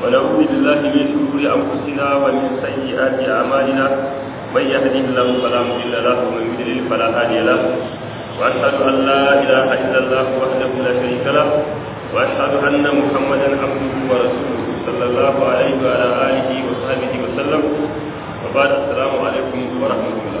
ونعوذ بالله من شرور أنفسنا ومن سيئات أعمالنا من يهده الله فلا مضل له ومن يضلل فلا هادي له وأشهد أن لا إله إلا الله وحده لا شريك له وأشهد أن محمدا عبده ورسوله صلى الله عليه وعلى آله وصحبه وسلم وبعد السلام عليكم ورحمة الله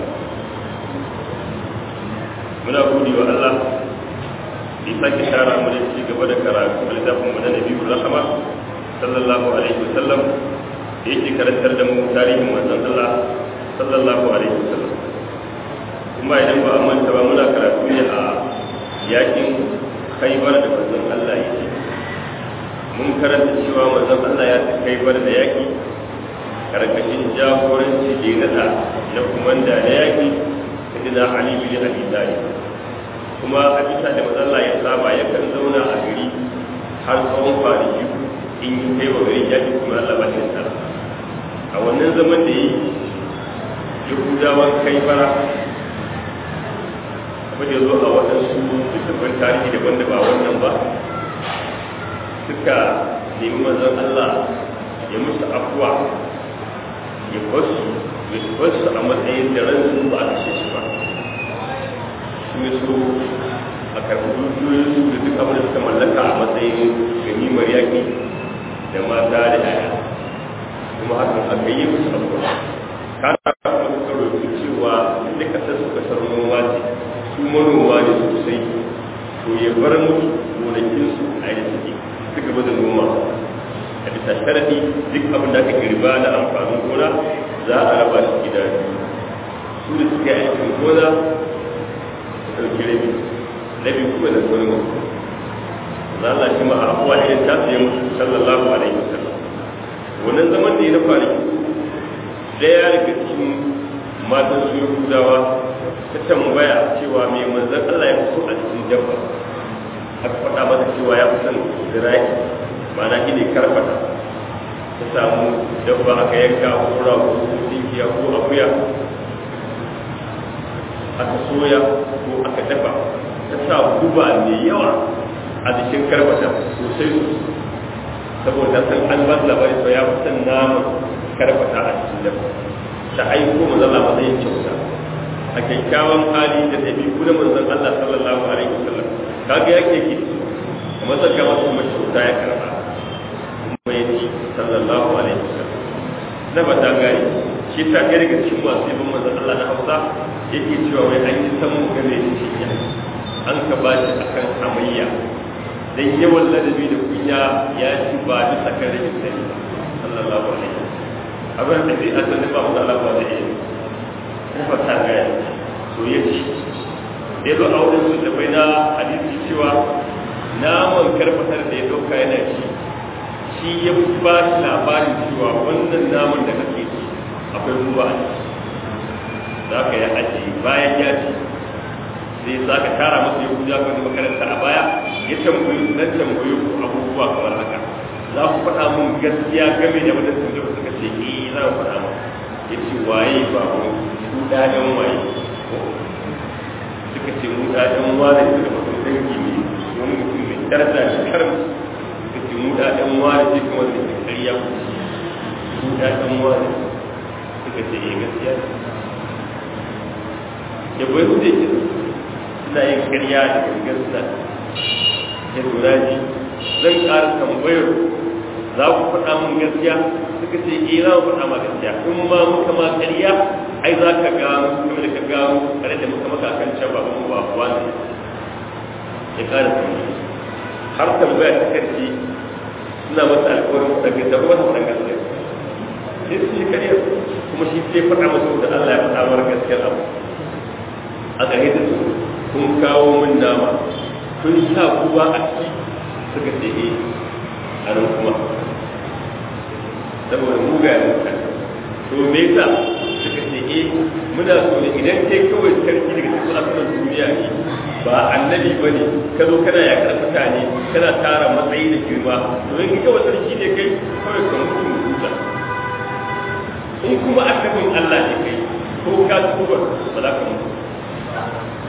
muna gode wa Allah da sake shara mu da ci gaba da karatu da littafin mu na Nabiyyu Rahama sallallahu alaihi wasallam da yake karantar da mu tarihin manzon Allah sallallahu alaihi wasallam kuma idan ba a manta ba muna karatu ne a yakin Khaibar da manzon Allah yake mun karanta cewa manzon Allah ya ci Khaibar da yaki karkashin jagoranci da nada na kumanda na yaki sayyidina Ali bin Abi Talib kuma a bisa da mazalla ya saba yakan zauna a gari har tsawon kwanaki in yi kai wa gari yaji kuma Allah ba shi tsara a wannan zaman da yi yahudawan kai fara kuma da zo a waɗansu littattafan tarihi daban da ba wannan ba suka nemi manzon Allah ya musu afuwa ya basu ya basu a matsayin da ransu ba a kashe su ba su so a karɓi dukiyoyinsu da duk abin da suka mallaka a matsayin ganimar yaƙi da mata da yaya kuma hakan aka yi musu abuwa kana kuma suka roƙi cewa da kasar su kasar noma ce su manoma ne sosai to ya bar musu gonakinsu a yi suke su gaba da noma a bisa sharaɗi duk abin da aka girba na amfanin gona za a raba shi gida su da suke aikin gona ɗauki rabi rabi kuma da wani mutu za Allah shi ma a abuwa irin ta su yi mutu sallallahu alaihi wasallam wannan zaman da ya na kwanaki ɗaya daga cikin matan su yahudawa ta tambaya cewa mai manzan Allah ya fi so a cikin dabba aka faɗa mata cewa ya fi son zira'i ma'ana shi ne karfata ta samu dabba aka yanka ko rago ko dinkiya ko akuya aka soya ko aka dafa ta sa guba mai yawa a jikin karbata sosai saboda san an ba labari sau ya fitan naman karbata a cikin dafa ta aiko manzala matsayin kyauta a kyakkyawan hali da ɗabi'u na manzon Allah sallallahu alaihi wasallam kaga yake ki kamar zaka masu kuma kyauta ya karba kuma ya ci sallallahu alaihi wasallam na ba ta gani shi ta kai daga cikin masu yabon manzon Allah na Hausa yake cewa wai an yi samun game da cinya an ka ba shi akan amayya dan yawan ladabi da kunya ya ci ba bisa kan rikin sani sallallahu alaihi abin da zai asali ba mu da Allah ba da yi kuma ta ga so ya ci ya zo a wurin sun da bai na hadisi cewa naman karfatar da ya dauka yana ci shi ya ba shi labarin cewa wannan naman da kake ci akwai ruwa a ciki za ka yi aji bayan ya ci sai za ka tara masa ya kuja wani makaranta a baya ya tambayi nan tambayi ku abubuwa kamar haka za ku faɗa mun gaskiya game da wadda sun gaba suka ce eh za ku faɗa mun ya ce waye ba ku ku ɗaɗan waye suka ce mu ɗaɗan wane su da mutum dangi ne wani mutum mai daraja da karam suka ce mu ɗaɗan wane ce kuma da ke ƙarya ku mu ɗaɗan wane suka ce eh gaskiya ya bai hude ki suna yin karya da gangan suna ya lura ji zan ƙara tambayar za ku faɗa mun gaskiya suka ce eh za mu faɗa ma gaskiya in ma muka ma karya ai za ka gano kuma da ka gano kare da muka maka kan can ba mu ba kuwa ne ya ƙara tambayar har tambaya ta karshe suna masa alƙawarin daga da kuma ta gaskiya sai su shi karya kuma shi sai faɗa masa da Allah ya faɗa mara gaskiyar abu a gare da su kun kawo min nama kun sa kuwa a ciki suka ce eh a nan kuma saboda muga ya muka to me yasa suka ce eh muna so ne idan kai kawai sarki daga cikin asunan duniya ne ba annabi ba ne ka zo kana yakar mutane kana tara matsayi da girma to in kawai sarki ne kai kawai ka mutu mututa in kuma annabin Allah ne kai ko ka tuba ba za ka mutu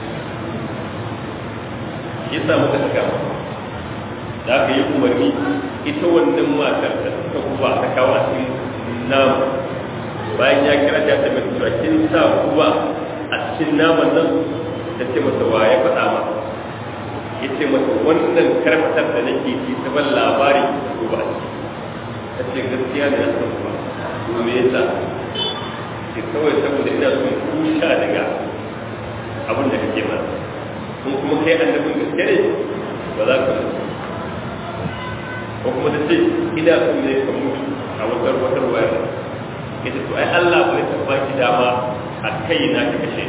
ya sa muka saka da aka yi umarni ita wannan matar da suka guba ta kawo a cikin nama bayan ya kira ta mai tura kin sa guba a cikin naman nan ta ce masa wa ya faɗa ma ya ce masa wannan karfatar da nake ci ta ban labari da guba ta ce gaskiya ne na san guba to me yasa ke kawai saboda ina son kusha daga abin da kake mana kun kuma kai annabin gaske ne ba za ka mutu ko kuma ta ce ina son ne ka mutu a watar watar wayar ita to ai Allah bai taɓa ki dama a kai na ka kashe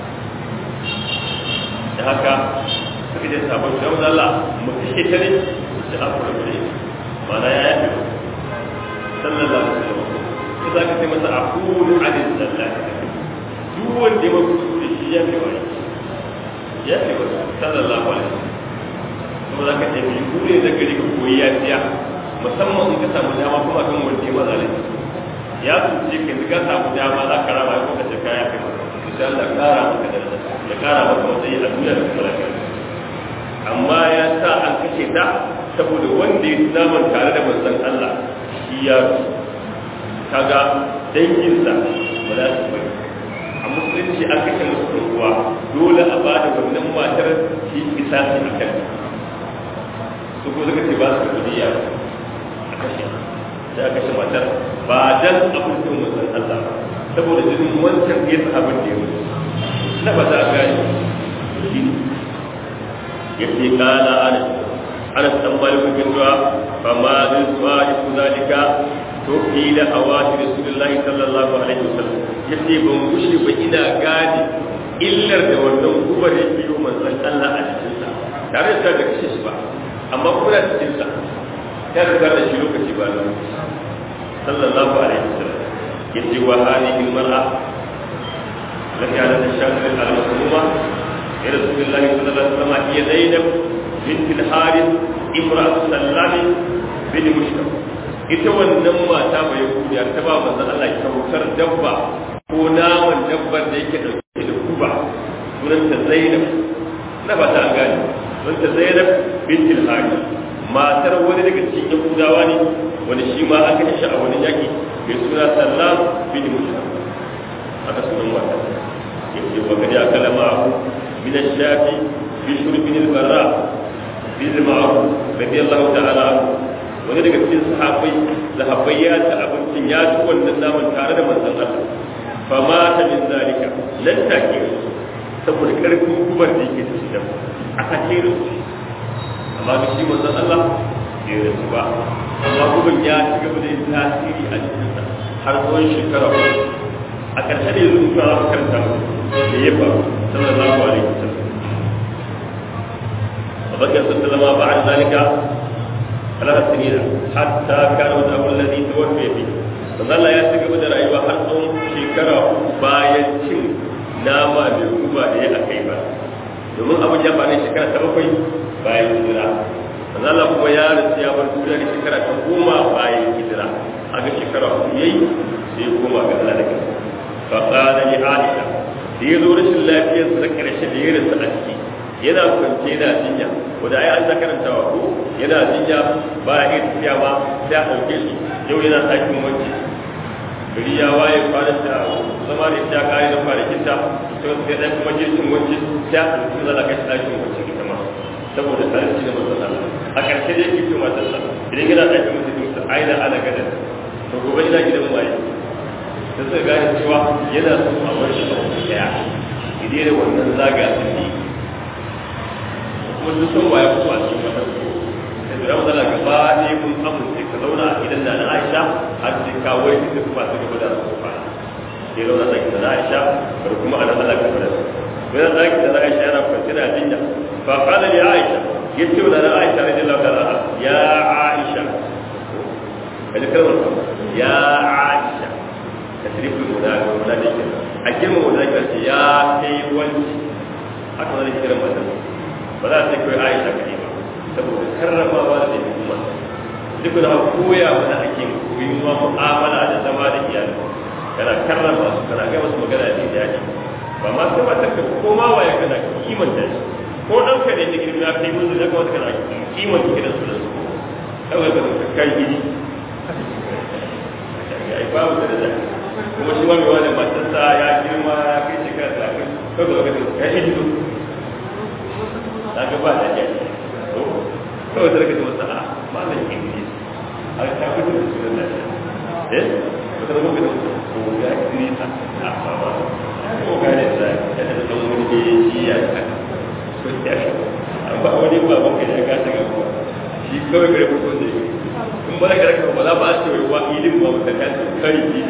da haka suka ce sabon shi wanda Allah mu kashe ta ne da aku da kure mana ya yafe sallallahu alaihi wasallam ko za ka ce masa aqulu alil sallati duk wanda ya mutu da shi ya fi wani ya fi wani sallallahu alaihi wasallam kuma za ka ce bi kure da gari ka koyi ya fiya musamman in ka samu dama kuma kan wanda ya mazalai ya tuce ka ka samu dama za ka rama ko ka ce kaya kai insha Allah kara maka da ya kara maka matsayi a duniya da kuma lafiya amma ya sa an kashe ta saboda wanda ya naman tare da manzon Allah shi ya kaga danginsa ba za su bari a musulunci an kashe musu uwa dole a ba da wannan matar shi isa shi a kan su ko suka ce ba su kudiya a kashe sai a kashe matar ba dan abincin mutum Allah saboda jinin wancan ya sa abin da ya mutu na ba za a gane shi ya ce kana ana ana san maliku bin duwa fa ma zai suwa da su zalika to fi da hawati rasulullahi sallallahu alaihi wasallam ya ce ban gushe ba ina gane illar da wannan gubar ya biyo manzon Allah a cikinsa tare da da kashe shi ba amma kuma da cikinsa ya riga da shi lokaci ba lokaci sallallahu alaihi wasallam yace wa hadhihi almar'a lati ala tashakkur al-masmuma ya rasulullahi sallallahu alaihi wasallam hiya zainab bint al-harith imra'at sallam bin mushkam ita wannan mata mai yahudiya ta ba manzon Allah kyautar dabba ko naman dabbar da yake dauke da kuba sunanta zainab na ba ta gani sunanta zainab bint al-harith matar wani daga cikin yahudawa ne wani shi ma aka kashe a wani yaki mai suna sallam bin mushrik aka sunan wata yake wa gadi aka lama abu min ash-shafi bi shurbin al-barra bin ma'ruf radiyallahu ta'ala wani daga cikin sahabbai sahabbai ya ta abincin ya ci wannan naman tare da manzon Allah fa mata min zalika lan take saboda karfin gubar da yake cikin aka kere amma da shi manzon Allah bai rasu ba amma gudun ya ci gaba da yin tasiri a jikinsa har tsawon shekara uku a ƙarshe da yanzu mutum a karanta da ya faru sallallahu alaihi wasallam وبقي صلى الله عليه وسلم بعد ذلك ثلاث سنين حتى كان وجهه الذي توفي فيه فظل يسلك بدر أيوة har tsawon shekara bayan cin nama mai kuma da ya akai ba domin abin ya faru shekara ta bakwai bayan hijira manzala kuma ya rasu ya bar duniya da shekara ta goma bayan hijira a ga shekara uku yayi sai goma ga Allah da kansa fa qala li aisha da ya zo rashin lafiyar sa karshe da ya rasu a ciki yana kwance yana jinya wanda ai an ta karantawa ko yana jinya ba ya iya tafiya ba sai a ɗauke shi yau yana ɗakin wanke gari ya waye kwanan da zama da ita kare da kwanakin ta sai sai ɗan kuma jirgin wanke sai a ɗauki zala kai ɗakin wanke ita ma saboda tsarin da manzon Allah a ƙarshe da yake cewa ta idan yana ɗakin mutum sa aina ana gadan to gobe ina gidan waye da suka gane cewa yana son a bar shi a wani daya idan da wannan zaga sun yi kuma duk sun waye kuma a cikin wannan sai da matsala gaba ne mun amince ka zauna a gidan da na Aisha har sai ka wai da kuma su gaba da su fara sai zauna da gidan Aisha bar kuma ana Allah ka fara bayan da gidan Aisha yana kwance da jinya fa qala li Aisha yace wa da Aisha radiyallahu ta'ala ya Aisha kaje kalmar ya Aisha tasrifin guda guda da ke a girma guda ke ce ya kai wanci haka zai kira mata ba za ta kai Aisha kai ba saboda karramawa da take kuma duk da koya mana ake koyi ma mu'amala da zama da iyali kana karrama su kana ga wasu magana da daɗi ba ma sai ba ta ko ma waye kana kimanta shi ko dan ka ne da girma kai mun da kawai kana kimanta gidan su da su kawai ka kai gidi ai babu da da kuma shi wani wani matarsa ya girma ya kai shekara da kai kawai ka ga ya shi duk ta ga ba da ya to kawai sai ka ce masa a malam ingilishi a ta gudu da sunan da eh wata zama ga ko ya idrisa a ba ko ga ne sai ya da dan wani da shi ya ka ko ya shi amma wani ba ban ka ya ga ta ga shi kawai gare ko ne in ba ka raka ba za ba a ce wa ilin ba mutan ka ce kai ji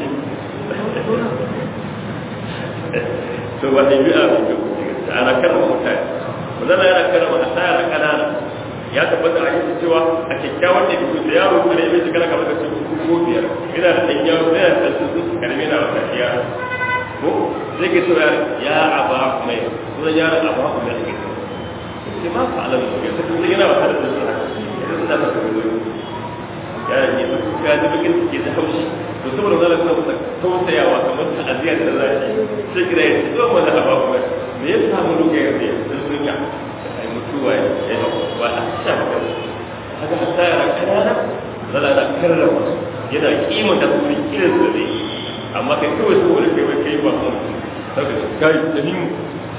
to ba dai bi'a ba ko ana karama mutane wannan yana karama a tsaya kanana ya tabbata a yi cewa a kyakkyawan da bisu da yaro kuma ya shiga kamar da su ko biyar ina da ɗan yaro ina da su su karmi na wata iya ko sai ke cewa ya aba mai sunan yaron aba mai ake sai ma fa alam ya ta kuma yana wata da su haka ya ta ta kuma ya ne ka ji bikin ke da haushi to saboda zalla kuma ta tausayawa kamar ta aziya da zaki sai kira ya zo mana aba kuma me ya samu lokacin da ya sun ya mutuwa ya ba a sha ba haka hatta yara kanana zala da karrama yana kima da kuma kiran da zai amma kai kawai su wani kai kai ba mu haka kai da ni mu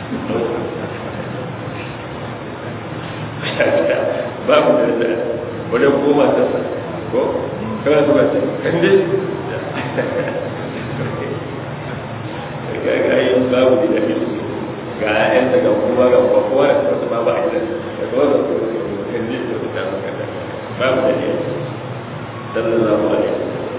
ba mu da da wani goma ta sa ko kana su ba ce kan dai ga ga yi babu da shi ga ƴaƴan daga kuma ga kowa da wasu ba ba a gidan da kowa da kowa da kan ji da suka suka da babu da ne sallallahu alaihi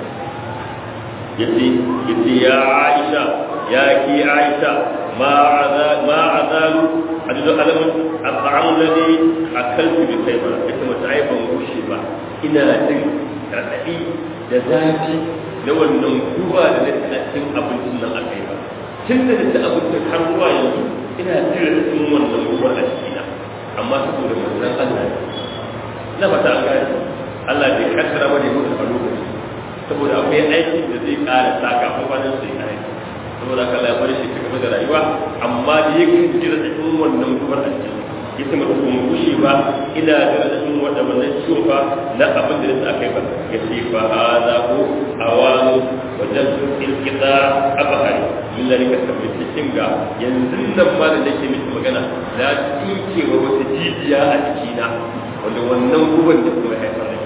yace yace ya Aisha ya ki Aisha ma azal ma azalu hadu alamun at'am ladhi akaltu bi kayma yace mata ai ban rushe ba ina jin radadi da zafi na wannan duba da na cikin abincin nan akai ba tun da ta abincin har zuwa yanzu ina jira cikin wannan ruwan a cikina amma saboda manzon Allah na fata an gane Allah bai kaddara bane mutu a lokaci saboda akwai aiki da zai ƙara saka ko ba nan sai kai saboda Allah ya bari shi ta gaba da rayuwa amma da yake jira cikin wannan ruwan a ciki yace mata kuma kushi ba ina jira cikin wannan wannan ciwo fa na abin da yasa aka yi ba yace fa hada ko awanu wajen ilkita abahari min zalika tabbata kinga yanzu nan ma da nake miki magana na tsinkewa wata jijiya a jikina wanda wannan guban da kuma haifar da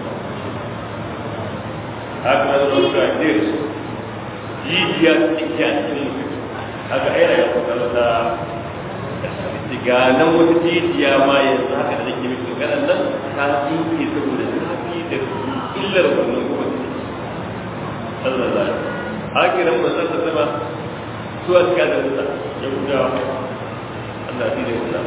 haka na zo ga dir jijiya tsinke a cikin mutum haka ayyana ya kusa wata ga nan wata jijiya ma yanzu haka da nake miki magana nan ta tsinke saboda zafi da illar wannan guban sallallahu alaihi wasallam hakinan manzon sa sama suwa suka da wuta ya guda Allah shi da wuta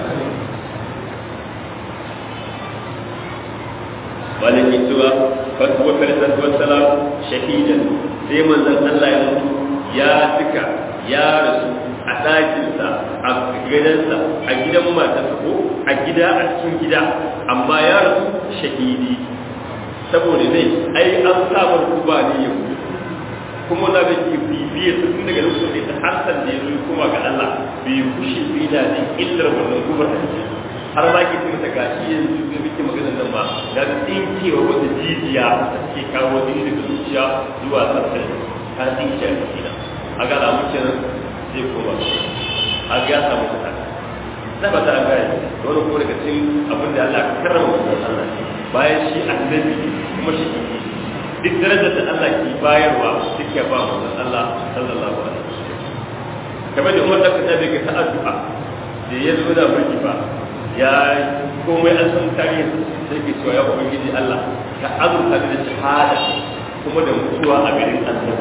malam yi cewa fatuwa karisar wasalam shahidan sai manzon Allah ya mutu ya tuka ya rasu a ɗakinsa a gidansa a gidan matarsa ko a gida a cikin gida amma ya rasu shahidi saboda ne ai an samar kuba ne ya mutu kuma na da ke bibiye su tun daga lokacin da har san da ya zo kuma ga Allah bai kushe bai da ne illar wannan gubar da ke har ma ke mata gashi yanzu da muke magana nan ma da tsinkewa wata jijiya da take kawo jini daga zuciya zuwa sassan ta tsinke a jikina a ga alamu kenan zai koma a ga ya samu ta na ba ta an gane da wani kuma daga cikin abin da Allah ka karrama wannan Allah bayan shi annabi kuma shi duk darajar da Allah ke bayarwa duk ya ba manzon Allah sallallahu alaihi wasallam kamar da Umar da Khattab ke ta addu'a da ya zo da mulki ba ya komai an san tarihi sai ke cewa ya ubangiji Allah ka azurta da shahada kuma da mutuwa a garin annabi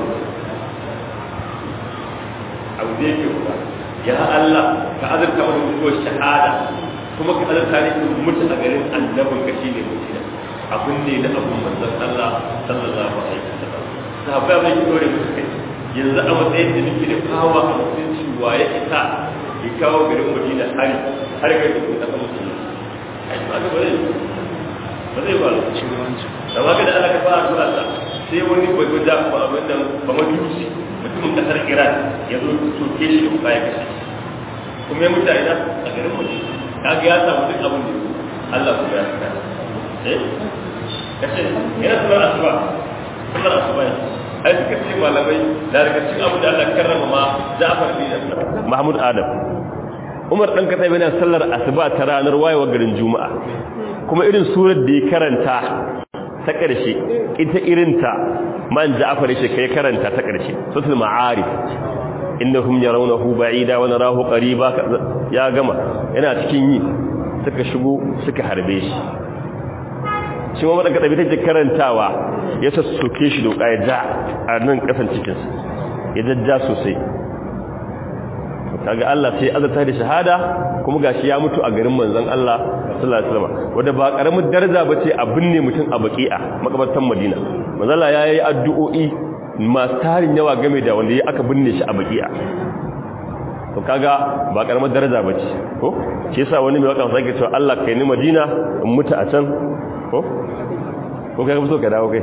abu da yake kuwa ya Allah ka azurta da mutuwar shahada kuma ka azurta da mutu a garin annabin ka shine mutina abun ne da abun manzon Allah sallallahu alaihi wasallam sahabbai bai dore musu kai yanzu a matsayin da nake da kawo a mutunci wa ya isa ya kawo garin Madina hari har ga da kuma ta musu ai ba ga bare ba zai ba da waka da Allah ka fara zuwa Allah sai wani bai guda ba abin da ba majusi mutumin kasar Iran ya zo soke shi da ya kashe kuma ya mutane a garin Madina kaga ya samu duk abin da Allah ku ya saka kace yana sallar asuba sallar asuba ne ai suka ce malamai da daga cikin abu da Allah karrama ma Ja'far bin Mahmud Adam Umar dan Khattab yana sallar asuba ta ranar wayewar garin Juma'a kuma irin surar da ya karanta ta ƙarshe ita irinta man Ja'far shi kai karanta ta ƙarshe suratul ma'arif innahum yarawnahu ba'ida wa narahu qariba ya gama yana cikin yi suka shigo suka harbe shi shi ma wadanda dabi take karantawa ya sassoke shi doka ya ja a nan kasan cikin sa ya jajja sosai kaga Allah sai azarta da shahada kuma gashi ya mutu a garin manzon Allah sallallahu alaihi wasallam wanda ba karamin daraja bace a binne mutum a baqi'a makabartan Madina manzon Allah yayi addu'o'i masu tarin yawa game da wanda ya aka binne shi a baqi'a to kaga ba karamar daraja bace ko shi yasa wani mai waka sai cewa Allah kai ni Madina in mutu a can ko ko kai so ka dawo kai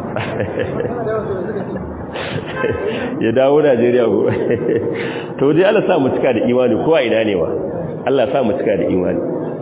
ya dawo Najeriya ko to dai Allah sa mu cika da imani ko a ina ne wa Allah sa mu cika da imani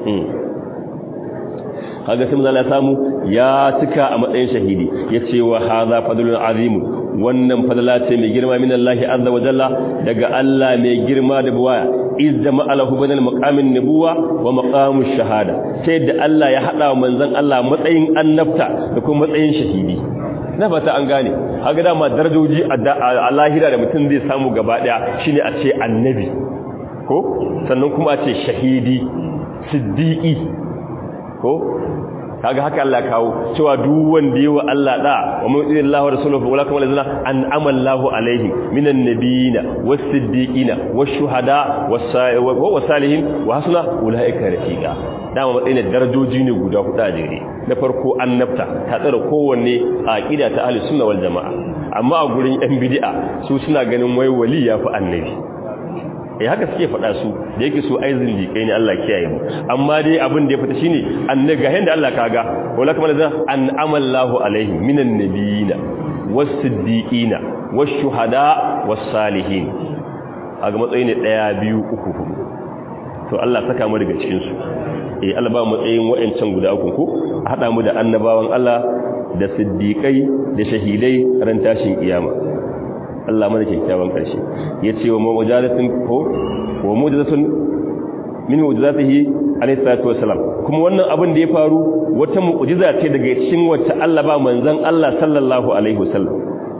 kaga sai Allah samu ya cika a matsayin shahidi yace wa hadha fadlun azim wannan fadala ce mai girma min Allah azza wa jalla daga Allah mai girma da buwaya izza ma'alahu banal maqamin nubuwa wa maqamush shahada sai da Allah ya hada manzon Allah matsayin annabta da kuma matsayin shahidi na fata an gane haka dama darajoji a lahira da mutum zai samu gaba daya shine a ce annabi ko sannan kuma a ce shahidi siddiqi ko kaga haka Allah kawo cewa duk wanda yi wa Allah da wa mu'minu Allah wa rasuluhu wa lakum allazina an'ama Allahu alaihim minan nabiyina was-siddiqina wash-shuhada was-salihin wa hasuna ulaika rafiqa dama matsayin darajoji ne guda hudu a jere na farko annabta ta tsara kowanne a aqida ta ahli sunna wal jamaa amma a gurin yan bid'a su suna ganin wai wali yafi annabi eh haka suke faɗa su da yake su aizin liƙai ne Allah kiyaye mu amma dai abin da ya fita shine annabi ga yanda Allah kaga wala kamar da an amallahu alaihim minan nabiyina was-siddiqina wash-shuhada was-salihin aga matsayi ne 1 2 3 4 to Allah saka mu daga cikin su eh Allah ba mu matsayin wayancan guda uku ko hada mu da annabawan Allah da siddiqai da shahidai ran tashin kiyama Allah mana kyakkyawan ƙarshe ya ce wa mawajadatin ko wa mujadatun min mujadatihi alayhi salatu wassalam kuma wannan abin da ya faru wata mu'jiza ce daga cikin wacce Allah ba manzon Allah sallallahu alaihi wasallam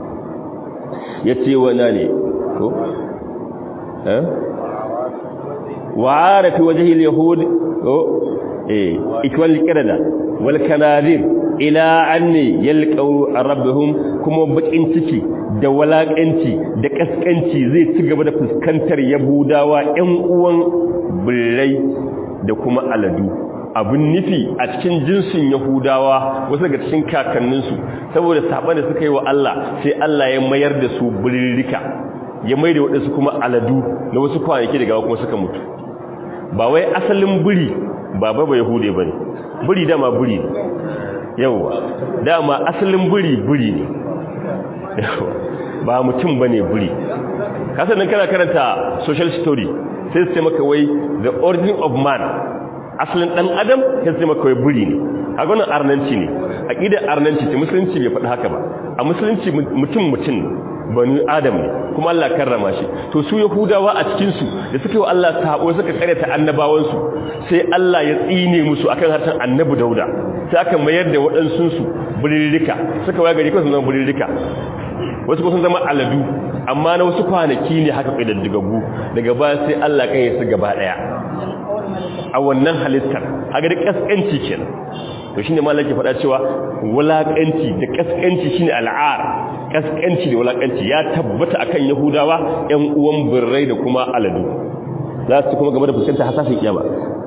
ya ce wa nane ko eh wa arafi wajhi al-yahud ko eh ikwal qirada wal kanadir ila anni yalqaw rabbihum kuma bakin ciki da walakanci da kaskanci zai ci gaba da fuskantar yahudawa ƴan uwan birrai da kuma aladu abin nufi a cikin jinsin yahudawa wasu daga cikin kakanninsu saboda saban da suka yi wa Allah sai Allah ya mayar da su birrika ya mai da waɗansu kuma aladu na wasu kwanaki daga kuma suka mutu ba wai asalin biri ba ba yahude ba ne biri dama biri ne yauwa dama asalin biri biri ne ba mutum ba ne biri kasan nan kana karanta social story sai su ce maka wai the origin of man asalin dan adam sai su ce maka wai biri ne a gwanin arnanci ne a ƙidar arnanci ce musulunci bai faɗi haka ba a musulunci mutum mutum bani adam ne kuma Allah karrama shi to su yahudawa a cikin su da suka yi Allah sabo suka karyata annabawan su sai Allah ya tsine musu akan harshen annabi dauda sai aka mayar da waɗansu su burirrika suka waya gari ko sun zama burirrika wasu ko sun zama aladu amma na wasu kwanaki ne haka ƙididdigaggu daga baya sai Allah kan yi su gaba ɗaya a wannan halittar haka da ƙasƙanci kenan to shine malaka ke faɗa cewa wulaƙanci da ƙasƙanci shine al'ar ƙasƙanci da wulaƙanci ya tabbata akan yahudawa ƴan uwan birrai da kuma aladu za su kuma game da fuskanta hasashin kiyama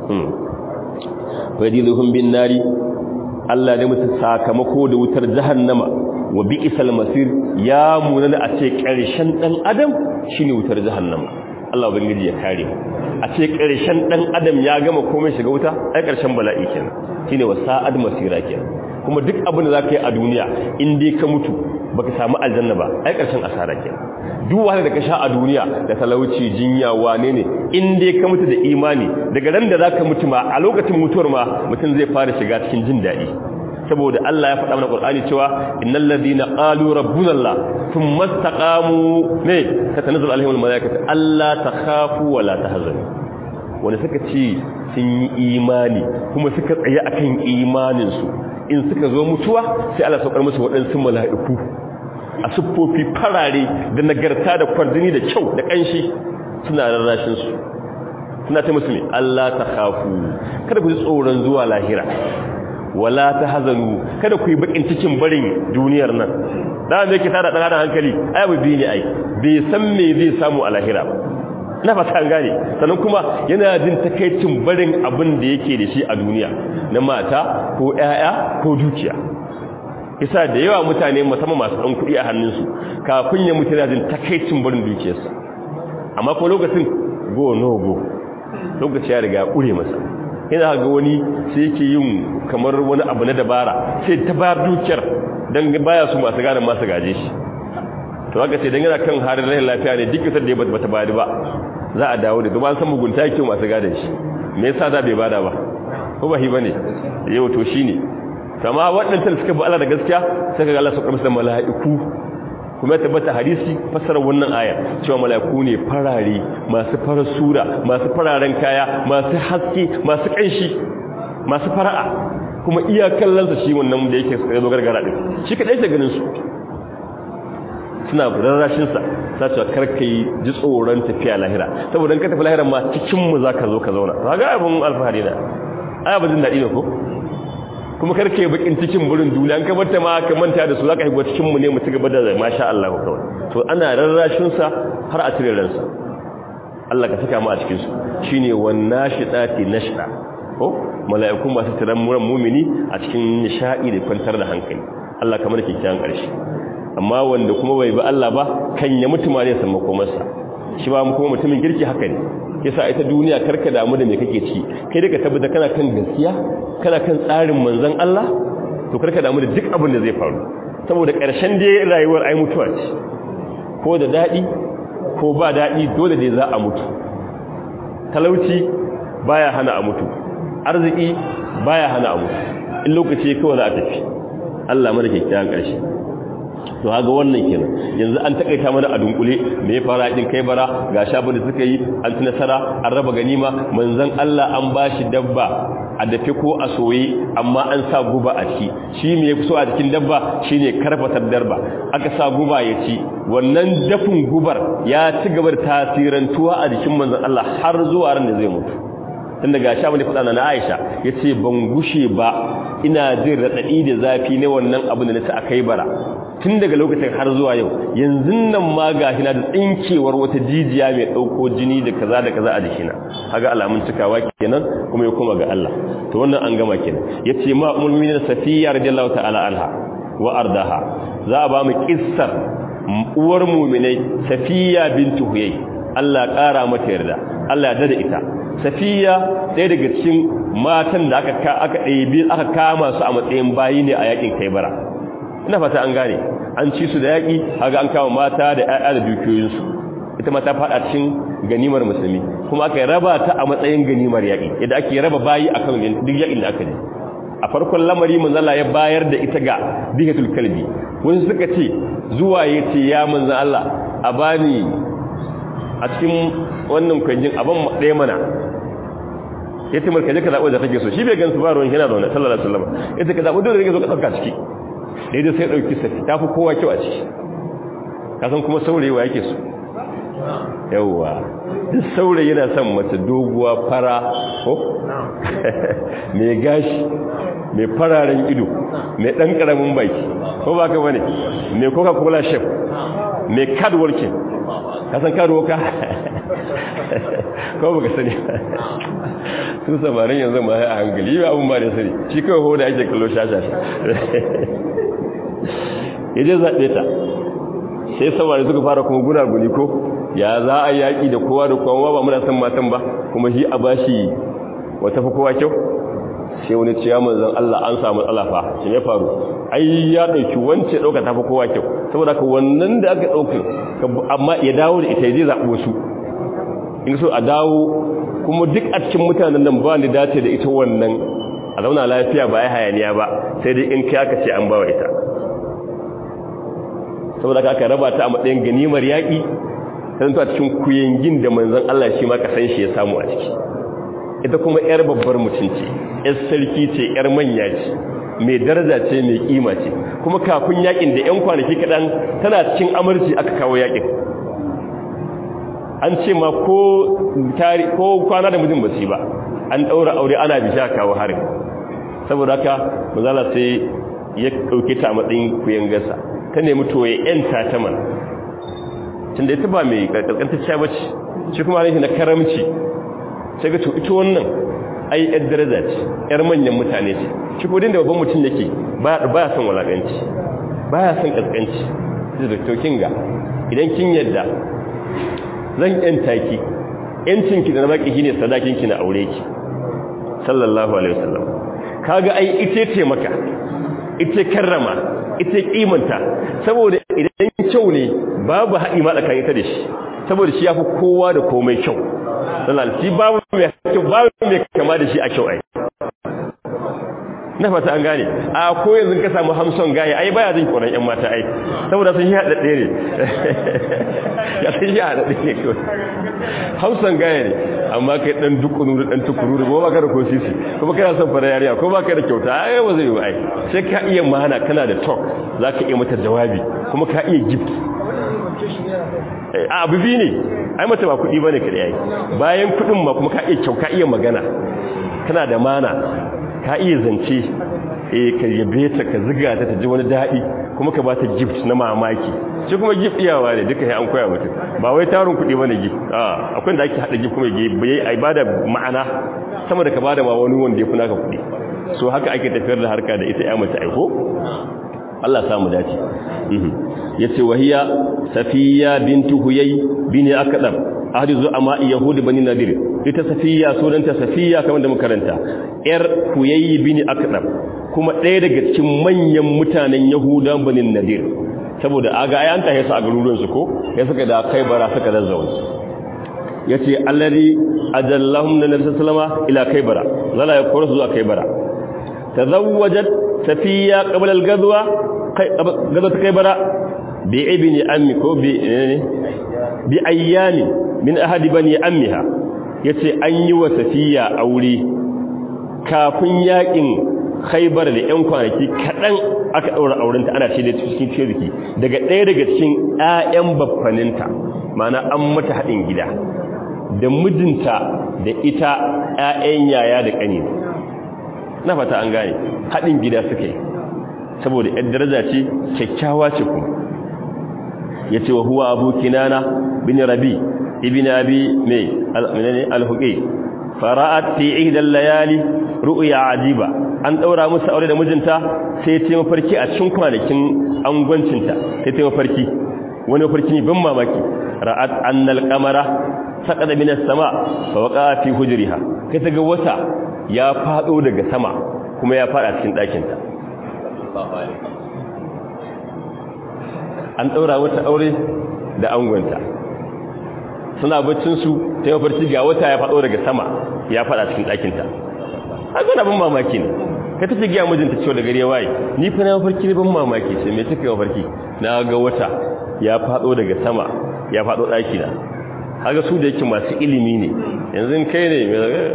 wa yadiluhum bin nari Allah ne musu sakamako da wutar jahannama wa bi'sal masir ya munana a ce ƙarshen dan adam shine wutar jahannama Allah ubangiji ya kare mu a ce ƙarshen dan adam ya gama komai shiga wuta ai ƙarshen bala'i kenan shine wasa'ad masira kenan kuma duk abin da zaka yi a duniya in dai ka mutu baka samu aljanna ba ai ƙarshen asara kenan duk wahala da ka sha a duniya da talauci jinya wane ne in dai ka mutu da imani daga ran da zaka mutu ma a lokacin mutuwar ma mutum zai fara shiga cikin jin daɗi saboda Allah ya faɗa mana Qur'ani cewa innal ladina qalu rabbuna Allah thumma istaqamu ne tatanazzalu alaihimul malaikatu alla takhafu wa la tahzanu wanda suka ce sun yi imani kuma suka tsaye akan imanin su in suka zo mutuwa sai Allah saukar musu waɗansu mala'iku a siffofi farare da nagarta da kwardini da kyau da kanshi suna rarrashin su suna ta musu ne Allah ta khafu kada ku ji tsoron zuwa lahira wala ta hazanu kada ku yi bakin cikin barin duniyar nan da me yake tada dan hankali ai ba bi ne ai bai san me zai samu a lahira ba ina fata an gane sannan kuma yana jin takaicin barin abin da yake da shi a duniya na mata ko ƴaƴa ko dukiya isa da yawa mutane musamman masu ɗan kuɗi a hannunsu kafin ya mutu yana jin takaicin barin dukiyarsa amma ko lokacin go no go lokaci ya riga ya ƙure masa ina ga wani sai yake yin kamar wani abu na dabara sai ta bayar dukiyar don baya su masu gane masu gaje shi to haka sai don yana kan harin rahin lafiya ne duk isar da ya bata bada ba za a dawo da kuma an san mugunta yake masu gadon shi me yasa da bai bada ba ko ba hi bane yau to shine kama waɗannan suka bi Allah da gaskiya sai ga Allah su karɓi da mala'iku kuma ya tabbata hadisi fassarar wannan aya cewa mala'iku ne farare masu farar sura masu fararen kaya masu haske masu kanshi masu fara'a kuma iya kallonsa shi wannan da yake tsaye zo gargara din shi kadai ta ganin su suna rarrashin sa ta ce karka yi ji tsoron tafiya lahira saboda in ka tafi lahira ma cikin mu zaka zo ka zauna kaga abun alfahari na ai abin daɗi ne ko kuma karka yi bakin cikin burin duniya an ka bar ta ma ka manta da su zaka higo cikin mu ne mu ci gaba da masha Allah kawai to ana rarrashin sa har a cire ransa Allah ka saka mu a cikin su shine wan nashidati nashda ko mala'iku masu tiran muran mumini a cikin nishadi da kwantar da hankali Allah kamar kikkiyan karshe amma wanda kuma bai bi Allah ba kan ya mutu ma ne san makomarsa shi ba kuma mutumin kirki haka ne yasa ita duniya karka damu da me kake ci kai da ka tabbata kana kan gaskiya kana kan tsarin manzon Allah to karka damu da duk abin da zai faru saboda ƙarshen dai rayuwar ai mutuwa ce ko da dadi ko ba dadi dole dai za a mutu talauci baya hana a mutu arziki baya hana a mutu in lokaci kawai za a tafi Allah mana kyakkyawan ƙarshe to haga wannan kenan yanzu an takaita mana a dunkule me ya fara din kai bara ga shabin da suka yi an ci nasara an raba ganima manzon Allah an bashi dabba a dafe ko a soye amma an sa guba a ciki shi me yafi so a cikin dabba shine karfatar darba aka sa guba ya ci wannan dafin gubar ya ci gaba da tasirantuwa a jikin manzon Allah har zuwa ran da zai mutu tun daga sha wani faɗa na Aisha yace ban gushe ba ina jin radadi da zafi ne wannan abin da nace akai bara tun daga lokacin har zuwa yau yanzu nan ma gashi na da tsinkewar wata jijiya mai dauko jini da kaza da kaza a jikina kaga alamun cikawa kenan kuma ya koma ga Allah to wannan an gama kenan yace ma mu'minin safiya radiyallahu ta'ala anha wa ardaha za a ba mu kissar uwar mu'minai safiya bintu huyay Allah ƙara mata yarda Allah ya dada ita safiya ɗaya daga cikin matan da aka aka ɗebi aka kama su a matsayin bayi ne a yakin kaibara ina fata an gane an ci su da yaki haga an kama mata da ƴaƴa da dukiyoyinsu ita ma ta faɗa cikin ganimar musulmi kuma aka raba ta a matsayin ganimar yaki yadda ake raba bayi akan duk yakin da aka je a farkon lamari manzala ya bayar da ita ga bihatul kalbi wani suka ce zuwa ya ce ya manzan Allah a bani a cikin wannan kwanjin abin ɗaya mana ya ce markaje ka zaɓo da kake so shi bai gansu ba ruwan yana zaune sallallahu alaihi wasallam ya ce ka zaɓo dole rage zo ka ɗauka ciki daidai sai ɗauki safi ta fi kowa kyau a ciki kasan kuma saurayi wa yake so yauwa duk saurayi yana son mace doguwa fara ko mai gashi mai fararen ido mai ɗan ƙaramin baki ko ba ka bane mai coca cola chef mai card working kasan card worker ko baka sani sun samarin yanzu ma a hankali yi abin ba da sani shi kawai hoda ake kallo shashasha ya je zaɓe ta sai samari suka fara kuma gunaguni ko ya za a yaƙi da kowa da kowa ba muna san matan ba kuma shi a bashi wata fi kowa kyau sai wani ciya manzan Allah an samu alafa shi ya faru ai ya ɗauki wance ɗauka ta fi kowa kyau saboda ka wannan da aka ɗauka amma ya dawo da ita zai zaɓo su in so a dawo kuma duk a cikin mutanen nan ba ni dace da ita wannan a zauna lafiya ba ya hayaniya ba sai dai in kai aka ce an bawa ita saboda aka raba ta a matsayin ganimar yaƙi sai ta cikin kuyangin da manzon Allah shi ma kasan shi ya samu a ciki ita kuma yar babbar mutum ce yar sarki ce yar manya ce mai daraja ce mai kima ce kuma kafin yakin da yan kwanaki kadan tana cikin amurci aka kawo yakin an ce ma ko tari ko kwana da mijin basu ba an daura aure ana bisha kawo harin saboda haka manzala sai ya dauke ta matsayin kuyan gasa ta nemi to ya yanta ta man tunda ita ba mai karkantacciya bace shi kuma ne na karamci sai ga to ita wannan ai yar daraja ce yar manyan mutane ce shi ko da babban mutum yake ba ya son walakanci ba ya son kaskanci da to kinga idan kin yadda zan yanta ki yancin ki da na baki shine sadakin ki na aure ki sallallahu alaihi wasallam kaga ai ite ce maka ite karrama ite kimanta saboda idan kyau ne babu haɗi ma tsakanin ita da shi saboda shi yafi kowa da komai kyau sallallahu shi babu mai kyau babu mai kama da shi a kyau ai na fata an gane a ko yanzu ka samu hamson gaye ai baya jin koran yan mata ai saboda sun yi haɗaɗɗe ne ya sun yi haɗaɗɗe ne kawai hamson gaye ne amma kai ɗan dukunu da ɗan tukuru da ba ka da ko sisi kuma kana son fara yariya ko ba ka da kyauta ai ba zai yi ai sai ka iya mana kana da talk za ka iya mata jawabi kuma ka iya gift a abu biyu ne ai mata ba kuɗi ba ne kaɗai ai bayan kuɗin ma kuma ka iya kyau ka iya magana kana da mana ka iya zance eh ka yabe ta ka ziga ta ta ji wani daɗi kuma ka ba ta gift na mamaki shi kuma gift iyawa ne duka an koya mutum ba wai tarin kuɗi bane gift a akwai da ake haɗa gift kuma yayi ai bada ma'ana sama da ka bada ma wani wanda ya fi naka kuɗi so haka ake tafiyar da harka da ita ya mace aiko Allah ya samu dace yace wahiya safiya bintu huyay bin akdam ahdizu amma yahudi bani nadir ita safiya sunanta safiya kamar da makaranta yar huyay bin akdam kuma ɗaya daga cikin manyan mutanen yahudan bani nadir saboda aga ayan ta yasa a garuruwan su ko ya suka da kai bara suka zazzauna yace allari ajallahum nabi sallallahu ila kaybara zala ya kora zuwa kaybara tazawwajat safiya qabla al-ghazwa ghazwat kaybara bi ibni ammi ko bi bi ayyami min ahadi bani ammiha yace an yi wa safiya aure kafin yakin khaybar da yan kwanaki kadan aka daura aurenta ana ce da cikin cirki daga ɗaya daga cikin ƴaƴan baffaninta ma'ana an mata hadin gida da mijinta da ita ƴaƴan yaya da ƙani na fata an gane hadin gida suke saboda ƴar daraja ce kyakkyawa ce kuma yace wa huwa abu kinana bin rabi ibn abi mai al-huqi fara'at fi ihda al-layali ru'ya ajiba an daura musu aure da mijinta sai ta mafarki a cikin kwanakin angwancinta sai ta mafarki wani mafarki ne ban mamaki ra'at annal qamara saqada min as-sama fa waqa fi hujriha kai ta ga wata ya fado daga sama kuma ya fada cikin ɗakinta an ɗaura wata aure da angonta suna baccinsu ta yi mafarki ga wata ya faɗo daga sama ya faɗa cikin ɗakinta a zana ban mamaki ne ka tafi gaya mijinta cewa da gari ya waye ni fa na mafarki ne ban mamaki sai mai suka mafarki na ga wata ya faɗo daga sama ya faɗo ɗakina haka su da yake masu ilimi ne yanzu kai ne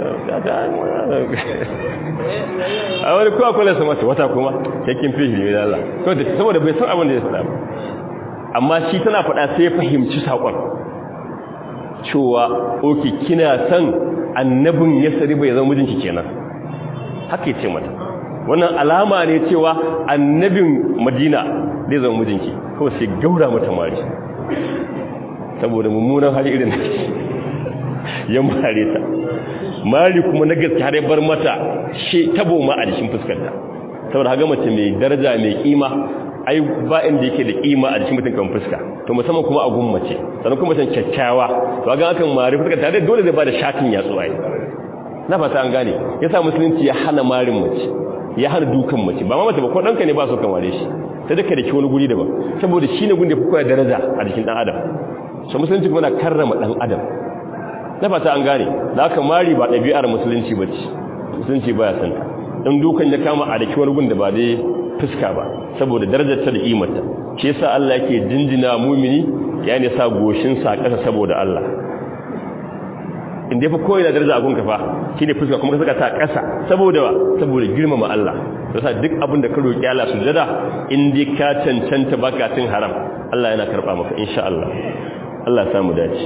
a wani kowa kwallon sama ta wata kuma yakin fi ilimi da Allah saboda bai san abin da ya faɗa ba amma shi tana faɗa sai ya fahimci saƙon cewa oke kina san annabin ya sari bai zama mijinki kenan haka ya ce mata wannan alama ne cewa annabin madina zai zama mijinki kawai sai gaura mata mari saboda mummunan hali irin ya mare ta mari kuma na gaske har ya bar mata shi tabo ma a jikin fuskarta saboda haga mace mai daraja mai kima ai ba inda yake da kima a jikin mutum kan fuska to musamman kuma a gun mace sannan kuma mutum kyakkyawa to ga akan mari fuskar ta dai dole zai bada shatin yatsu ai na fata an gane yasa musulunci ya hana marin mace ya hana dukan mace ba ma mace ba ko danka ne ba so kan ware shi sai da da wani guri daban saboda shine gun da fi koya daraja a jikin dan adam so musulunci kuma na karrama dan adam na fata an gane da aka mari ba ɗabi'ar musulunci ba ce musulunci ba ya santa dan dukan ya kama a daki wani gun da ba dai fuska ba saboda darajar ta da imarta shi yasa Allah yake jinjina mumini yani sa goshin sa kasa saboda Allah inda fa koyi da daraja a gunka fa shine fuska kuma ka saka ta kasa saboda wa saboda girmama Allah yasa duk abin da ka roki Allah sujada in dai ka cancanta baka cin haram Allah yana karba maka insha Allah Allah ya samu dace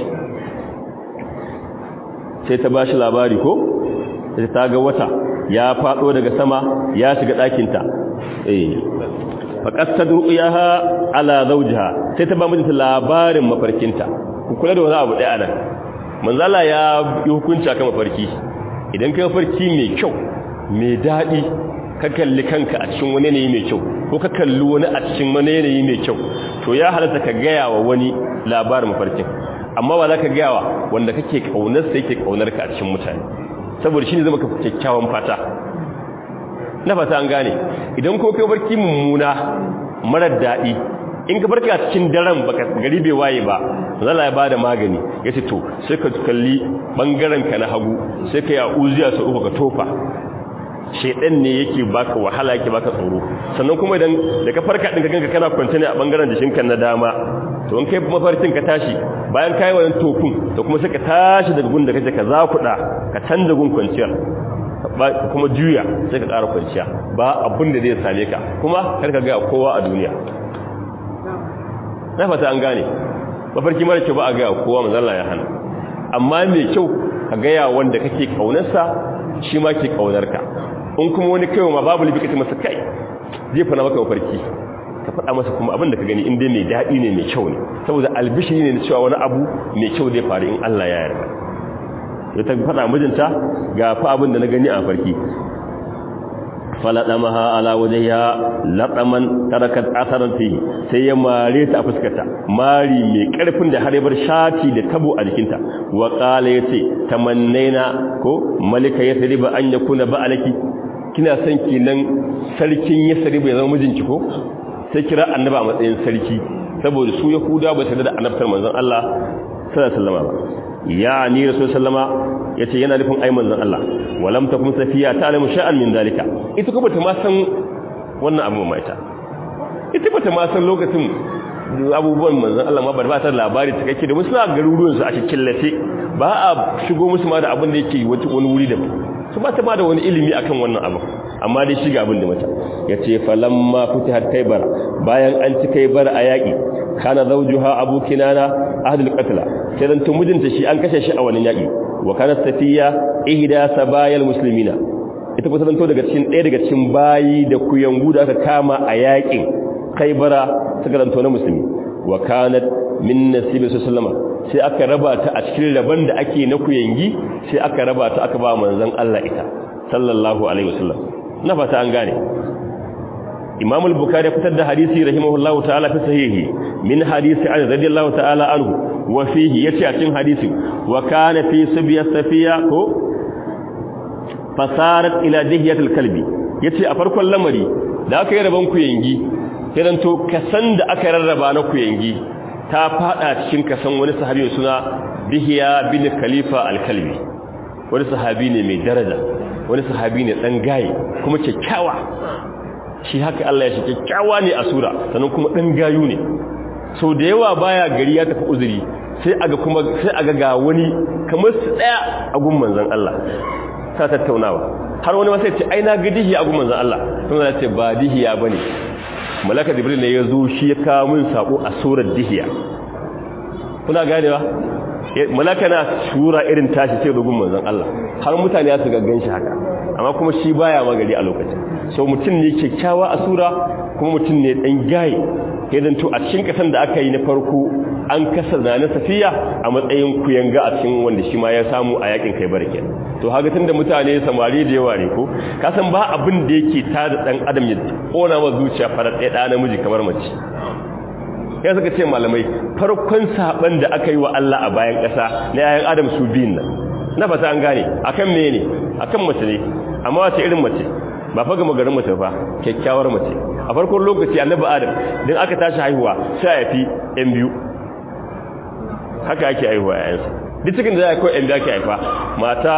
sai ta bashi labari ko sai ta ga wata ya fado daga sama ya shiga ɗakin ta eh faqad tadruyaha ala zawjiha sai ta ba mijinta labarin mafarkinta ku kula da wani abu ɗaya nan manzala ya yi hukunci akan mafarki idan kai mafarki mai kyau mai daɗi ka kalli kanka a cikin wani yanayi mai kyau ko ka kalli wani a cikin wani yanayi mai kyau to ya halatta ka gaya wa wani labarin mafarkin amma ba za ka gaya wa wanda kake kaunar sai yake kaunar ka a cikin mutane saboda shi ne zama ka kyakkyawan fata na fata an gane idan ko kai barki mummuna marar daɗi in ka barka cikin daren baka gari bai waye ba zalla ya bada magani yace to sai ka kalli bangaren ka na hagu sai ka ya uziya su uku ka tofa shedan ne yake baka wahala yake baka tsoro sannan kuma idan da ka farka din ka ganka kana kwance ne a bangaren jikinka na dama to in kai mafarkin ka tashi bayan kai wannan tofin to kuma sai ka tashi daga gun da kake ka zakuda ka canza gun kwanciyar kuma juya sai ka ƙara kwanciya ba abin da zai same ka kuma kar ka ga kowa a duniya na fata an gane mafarki mara kyau ba a gaya kowa manzala ya hana amma mai kyau ka gaya wanda kake kaunarsa shi ma ke kaunarka in kuma wani kai ma babu libi kace masa kai zai fana maka mafarki ka faɗa masa kuma abin da ka gani in dai mai daɗi ne mai kyau ne saboda albishiri ne na cewa wani abu mai kyau zai faru in Allah ya yarda ya ta faɗa mijinta ga fa abin da na gani a farki faladamaha ala wajhiha laqaman tarakat asaran fi sai ya mare ta a fuskarta mari mai karfin da har ya bar shati da tabo a jikinta wa qala yace tamannaina ko malika yasriba an yakuna ba'alaki kina son kinan sarkin yasriba ya zama mijinki ko sai kira annaba a matsayin sarki saboda su yahuda ba su da annabtar manzon Allah sallallahu alaihi wasallam ba ya ni rasul sallama yace yana nufin ai manzon Allah walam takum safiya ta'lamu sha'an min zalika ita kuma ta ma san wannan abu mai ta ita ba ta ma san lokacin abubuwan manzon Allah ma ba ta labari ta kake da musu garuruwan su a cikin lafe ba a shigo musu ma da abin da yake wani wuri da su ba ta ma da wani ilimi akan wannan abu amma dai shiga abin da mata yace falamma futihat kaybar bayan an ci kaybar a yaki kana zawjuha abu kinana ahlul qatla sai dan mijinta shi an kashe shi a wannan yaki wa kana safiya ihda sabayal muslimina ita kuma zanto daga cikin ɗaya daga cikin bayi da kuyangu da aka kama a yakin kaibara suka zanto na musulmi wa kanat min nasibi sallama sai aka raba ta a cikin raban da ake na kuyangi sai aka raba ta aka ba manzon Allah ita sallallahu alaihi wasallam na fata an gane Imam al-Bukhari fitar da hadisi rahimahullahu ta'ala fi sahihi min hadisi Ali radiyallahu ta'ala anhu wa fihi yace a cikin hadisi wa kana fi subya safiya ko fasarat ila dihiyatil kalbi yace a farkon lamari da aka yi raban kuyangi sai to kasan da aka rarraba na kuyangi ta fada cikin kasan wani sahabi suna dihiya bin khalifa al-kalbi wani sahabi ne mai daraja wani sahabi ne dan gaye kuma kyakkyawa shi haka Allah ya shi kyakkyawa ne a sura sannan kuma dan gayu ne sau da yawa baya gari ya tafi uzuri sai aga kuma sai aga ga wani kamar su daya a gun manzon Allah ta tattaunawa har wani wasu ya ce ai na ga dihiya a gun manzon Allah sun ya ce ba dihiya bane malaka jibril ne ya zo shi ya kawo min sako a surar dihiya kuna ganewa malaka na sura irin tashi sai dogon manzon Allah har mutane ya su gaggan shi haka amma kuma shi baya magari a lokacin so mutum ne kyakkyawa a sura kuma mutum ne dan gaye idan to a cikin kasan da aka yi na farko an kasa na safiya a matsayin kuyanga a cikin wanda shi ma ya samu a yakin kai barke to haka tunda mutane samari da yawa ne ko ka san ba abin da yake tada dan adam ya kona ma zuciya farar ɗaya ɗa namiji kamar mace ya suka ce malamai farkon saban da aka yi wa Allah a bayan ƙasa na yayin adam su biyun nan na fata an gane akan me ne akan mace ne amma wace irin mace ba fa gama garin mace fa kyakkyawar mace a farkon lokaci annabi adam din aka tashi haihuwa sai ya fi yan biyu haka ake haihuwa yayansa duk cikin da ya kai yan biyu ake haifa mata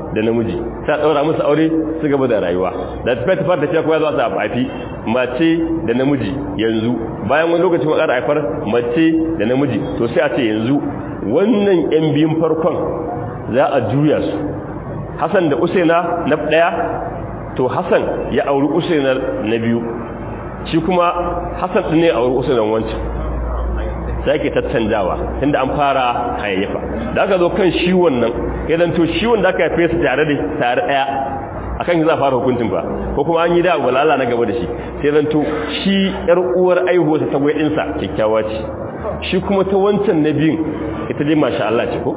da namiji sai daura musu aure su gaba da rayuwa da tafiya fara da cewa ko ya zo a haifi mace da namiji yanzu bayan wani lokaci makar haifar mace da namiji to sai a ce yanzu wannan yan biyun farkon za a juya su Hassan da Usaina na daya to Hassan ya auri Usaina na biyu shi kuma Hassan din ne auri Usaina wancan sai ke tattanjawa tunda an fara hayayyafa da aka zo kan shi wannan idan to shi wanda aka haife su tare da tare daya akan za a fara hukuncin ba ko kuma an yi da walala na gaba da shi sai zan to shi yar uwar aihuwa ta gwai dinsa kyakkyawa ce shi kuma ta wancan na biyun ita dai masha Allah ce ko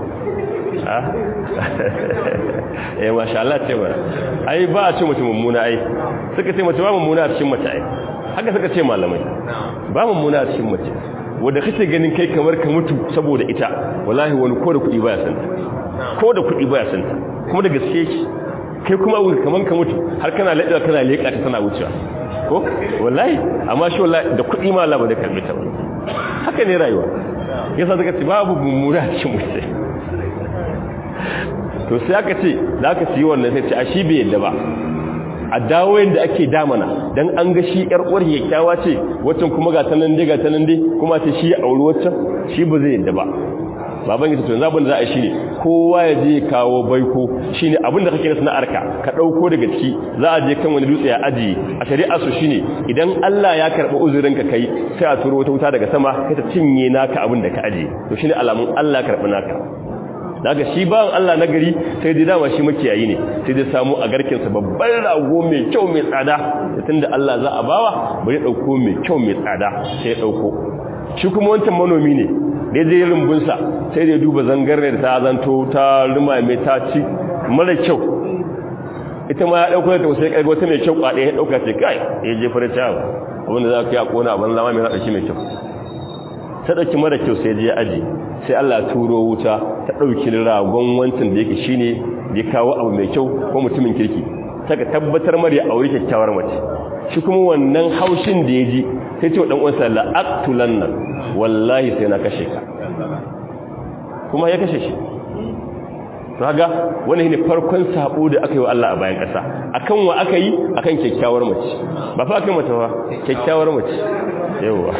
eh masha Allah ce ba ai ba a ce mace mummuna ai suka ce mace ba mummuna a cikin mace ai haka suka ce malamai ba mummuna a cikin mace wanda kake ganin kai kamar ka mutu saboda ita wallahi wani ko da kuɗi baya san ta ko da kuɗi baya san ta kuma da gaske ki kai kuma abu kamar ka mutu har kana leƙa kana leƙa ta tana wucewa ko wallahi amma shi wallahi da kuɗi ma Allah ba da karbe ta ba haka ne rayuwa yasa suka ce babu mummuna a cikin mace to sai aka ce za ka siyi wannan sai ce a shi bai yadda ba a dawo yadda ake damana don an ga shi yar uwar kyakkyawa ce waccan kuma ga tanan dai ga tanan dai kuma ce shi ya auri waccan shi ba zai yadda ba baban yace to yanzu abin da za a shi ne kowa ya je kawo baiko shine abin da kake na sana'arka ka dauko daga ciki za a je kan wani dutse ya ajiye a shari'a su shine idan Allah ya karba uzurin ka kai sai a turo wata wuta daga sama sai ta cinye naka abin da ka ajiye to shine alamun Allah ya karba naka daga shi bawan Allah na gari sai dai dama shi makiyayi ne sai dai samu a garkinsa babban rago mai kyau mai tsada tunda Allah za a bawa bari dauko mai kyau mai tsada sai ya dauko shi kuma wancan manomi ne da je rumbunsa sai dai duba zangarne da ta zanto ta ruma mai ta ci mara kyau ita ma ya dauko ta sai kai wata mai kyau kwade ya dauka ce kai ya je fara cewa abinda za ka yi a kona abin zama mai rada shi mai kyau ta dauki mara kyau sai je aji sai Allah turo wuta ta dauki ragon wancan da yake shine ya kawo abu mai kyau ko mutumin kirki saka tabbatar mari a aure kyakkyawar mace shi kuma wannan haushin da ya ji sai ce wa dan uwansa la aqtulanna wallahi sai na kashe ka kuma ya kashe shi to kaga wannan ne farkon sabo da aka yi wa Allah a bayan kasa akan wa aka yi akan kyakkyawar mace ba fa akan mace ba kyakkyawar mace yawa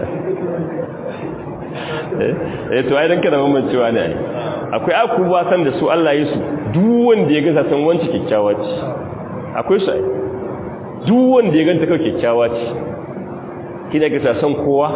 eh to ai dan kana mamancewa ne akwai akuba san da su Allah ya su duk wanda ya ga san wanci kyakkyawa ce akwai su ai duk wanda ya ganta kawai kyakkyawa ce kina ga san kowa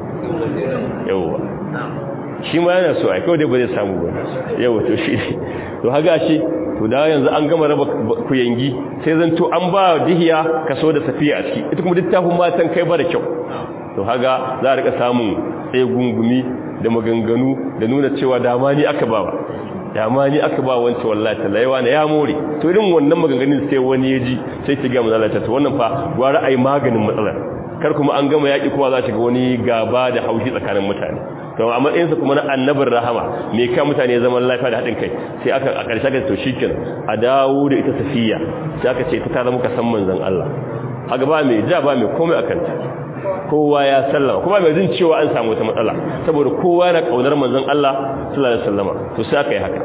yawa shi ma yana so ai kawai dai ba zai samu ba yawa to shi to haga shi to da yanzu an gama raba kuyangi sai zan to an ba dihiya kaso da safiya a ciki ita kuma littafin matan kai ba da kyau to haga za a rika samun tsaye gungumi da maganganu da nuna cewa dama ni aka ba ba dama ni aka ba wancan wallahi talaiwa na ya more to irin wannan maganganun sai wani ya ji sai ki ga mazalata to wannan fa gwara ai maganin matsalar kar kuma an gama yaki kuma za ta ga wani gaba da haushi tsakanin mutane to a matsayinsa kuma na annabin rahama me ka mutane zaman lafiya da haɗin kai sai aka a ƙarshe ga to shikin a dawo da ita safiya sai aka ce ta ta zama ka san manzon Allah haka ba mai ja ba mai komai akan ta kowa ya sallama kuma mai jin cewa an samu wata matsala saboda kowa yana kaunar manzon Allah sallallahu alaihi wasallama to sai aka yi haka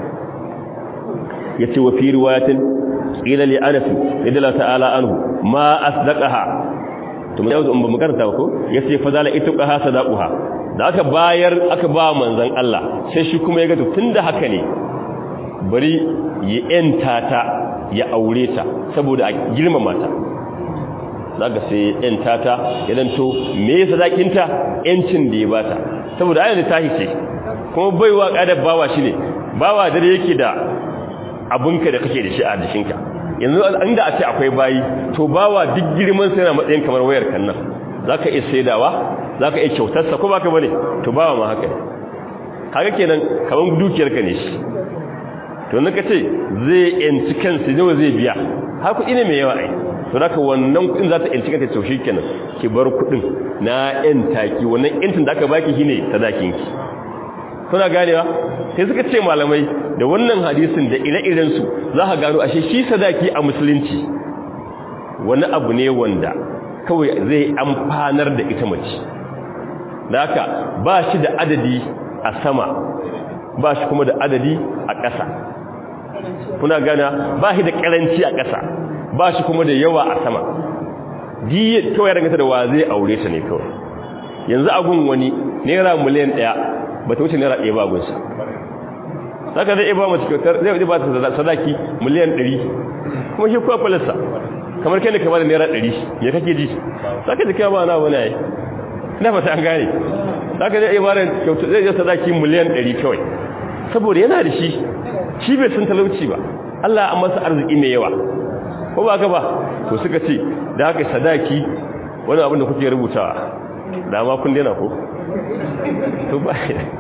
yace wa fi riwayatin ila li anas radiyallahu ta'ala anhu ma asdaqaha to mun yau ba mu karanta ko yace fa zala ituqaha sadaquha da aka bayar aka ba manzon Allah sai shi kuma ya ga to tunda haka ne bari ya enta ta ya aure ta saboda a girmama ta zaka sai yan tata idan to me yasa zakinta yancin da ya bata saboda ayyana ta hice kuma baiwa kadar bawa shine bawa dare yake da abunka da kake da shi a dishinka yanzu inda a ce akwai bayi to bawa duk girman sa yana matsayin kamar wayar kan nan zaka iya saidawa zaka iya kyautar sa ko baka bane to bawa ma haka ne kaga kenan kaman dukiyar ka ne shi to naka ce zai yanci kansa ne zai biya ha kuɗi ne mai yawa ai to haka wannan kuɗin za ta yanci kanta to kenan ki bar kuɗin na yan taki wannan yantin da aka baki shine sadakin ki kuna ganewa sai suka ce malamai da wannan hadisin da ire-iren su za ka gano ashe shi sadaki a musulunci wani abu ne wanda kawai zai amfanar da ita mace da haka ba shi da adadi a sama ba shi kuma da adadi a ƙasa kuna gana ba shi da karanci a ƙasa ba shi kuma da yawa a sama diye kawai danganta da wa zai aure ta ne kawai yanzu agun wani naira miliyan ɗaya ba ta wuce naira ɗaya ba gunsa saka zai iya ba mace kyautar zai ba ta sadaki miliyan ɗari kuma shi kuwa kwalista kamar kai ne kama da naira ɗari ya kake ji saka jikin ba na wani yayi ina fata an gane saka zai iya ba da kyautar zai iya sadaki miliyan ɗari kawai saboda yana da shi shi bai san talauci ba Allah an masa arziki mai yawa ko ba ka ba to suka ce da haka sadaki wani abin da kuke rubutawa da ma kun daina ko to ba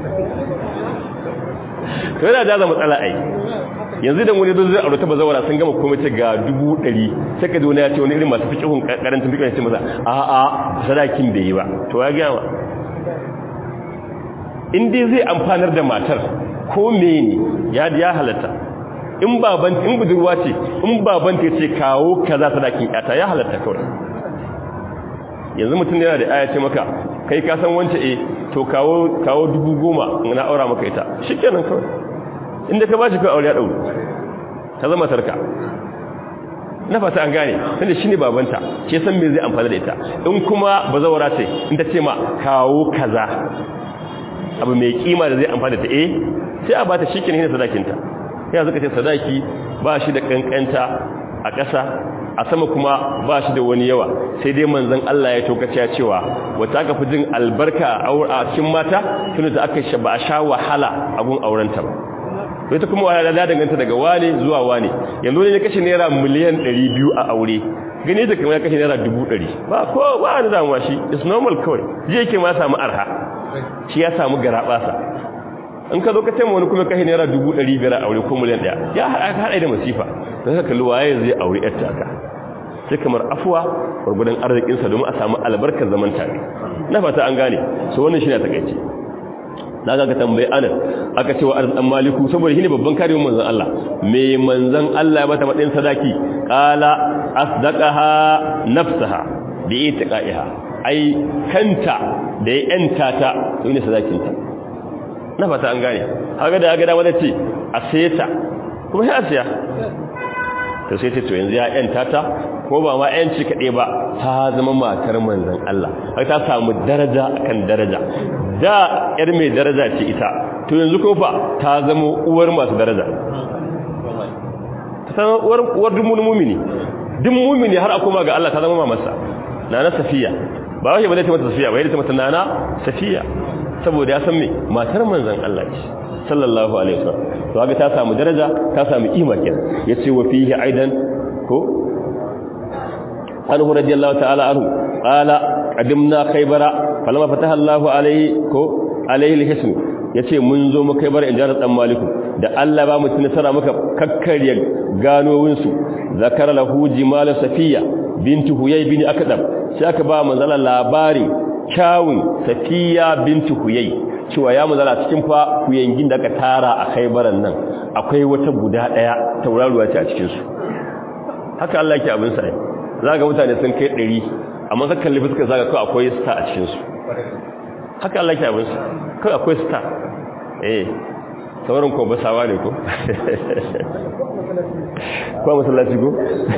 to yana da matsala ai yanzu da wani don zai aure ta bazawara sun gama komai ta ga dubu ɗari sai ka wani ya ce wani irin masu fikihun karantun fikihun ya ce masa a a sadakin bai yi ba to ya gama in dai zai amfanar da matar ko mene ya ya halatta in baban in budurwa ce in baban ta ce kawo kaza sadakin yata ya halatta kawai yanzu mutum yana da aya ce maka kai ka san wance eh to kawo kawo dubu goma na aura maka ita shikenan kawai inda ka bashi kai aure ya dauro ta zama sarka na fata an gane tunda shine babanta ke san me zai amfana da ita in kuma bazawara ce in ta ce ma kawo kaza abu mai kima da zai amfana da eh sai a bata shikenan ne sadakinta ya zaka ce sadaki ba shi da kankanta a ƙasa a sama kuma ba shi da wani yawa sai dai manzon Allah ya tokace ya cewa wata aka fi jin albarka a cikin mata tunda da aka shaba a sha wahala a gun aurenta ba to ita kuma wahala da danganta daga wane zuwa wane yanzu ne ya kashe naira miliyan 200 a aure gani da kamar ya kashe naira 100 ba ko ba wani damuwa shi is normal kawai je yake ma samu arha shi ya samu garabasa in ka zo ka taimaka wani kuma kashe naira 500 a aure ko miliyan 1 ya haɗa da masifa don haka waye zai aure yarta ka sai kamar afuwa gurgudan arzikinsa domin a samu albarkar zaman tare na fata an gane so wannan shi ne takaice na ga ka tambayi anan aka ce wa arzikin maliku saboda shine babban kariyar manzon Allah me manzon Allah ya bata matsayin sadaki qala asdaqaha nafsaha bi itiqaiha ai kanta da ya yanta ta to ne sadakinta na fata an gane haka da haka da wanda ce a sayeta kuma sai a siya to sai ce to yanzu ya yanta ta ko ba ma yanci kaɗai ba ta zama matar manzon Allah har ta samu daraja akan daraja da yar mai daraja ce ita to yanzu ko fa ta zama uwar masu daraja ta zama uwar uwar dumun mumini duk mumini har akoma ga Allah ta zama mamarsa nana safiya ba wai ba zai ta mata safiya ba yadda ta mata nana safiya saboda ya san me matar manzon Allah ce sallallahu alaihi wasallam to haka ta samu daraja ta samu kima kenan yace wa fihi aidan ko anhu radiyallahu ta'ala anhu qala qadimna khaybara falamma fataha Allahu alaihi ko alaihi alhism yace mun zo mu khaybara in jarat dan maliku da Allah ba mu nasara muka kakkarya ganowin su zakara lahu jimal safiya bintu huyay bin akdam sai aka ba manzala labari kyawun safiya bintu huyay cewa ya mazala cikin fa kuyangin da aka tara a khaibaran nan akwai wata guda daya tauraruwa ce a cikin su haka Allah yake abin sa zaka mutane sun kai 100 amma ka kalli fuskar zaka ko akwai star a cikin su haka Allah yake abin sa kai akwai star eh sauran ko basawa ne ko ko masallaci ko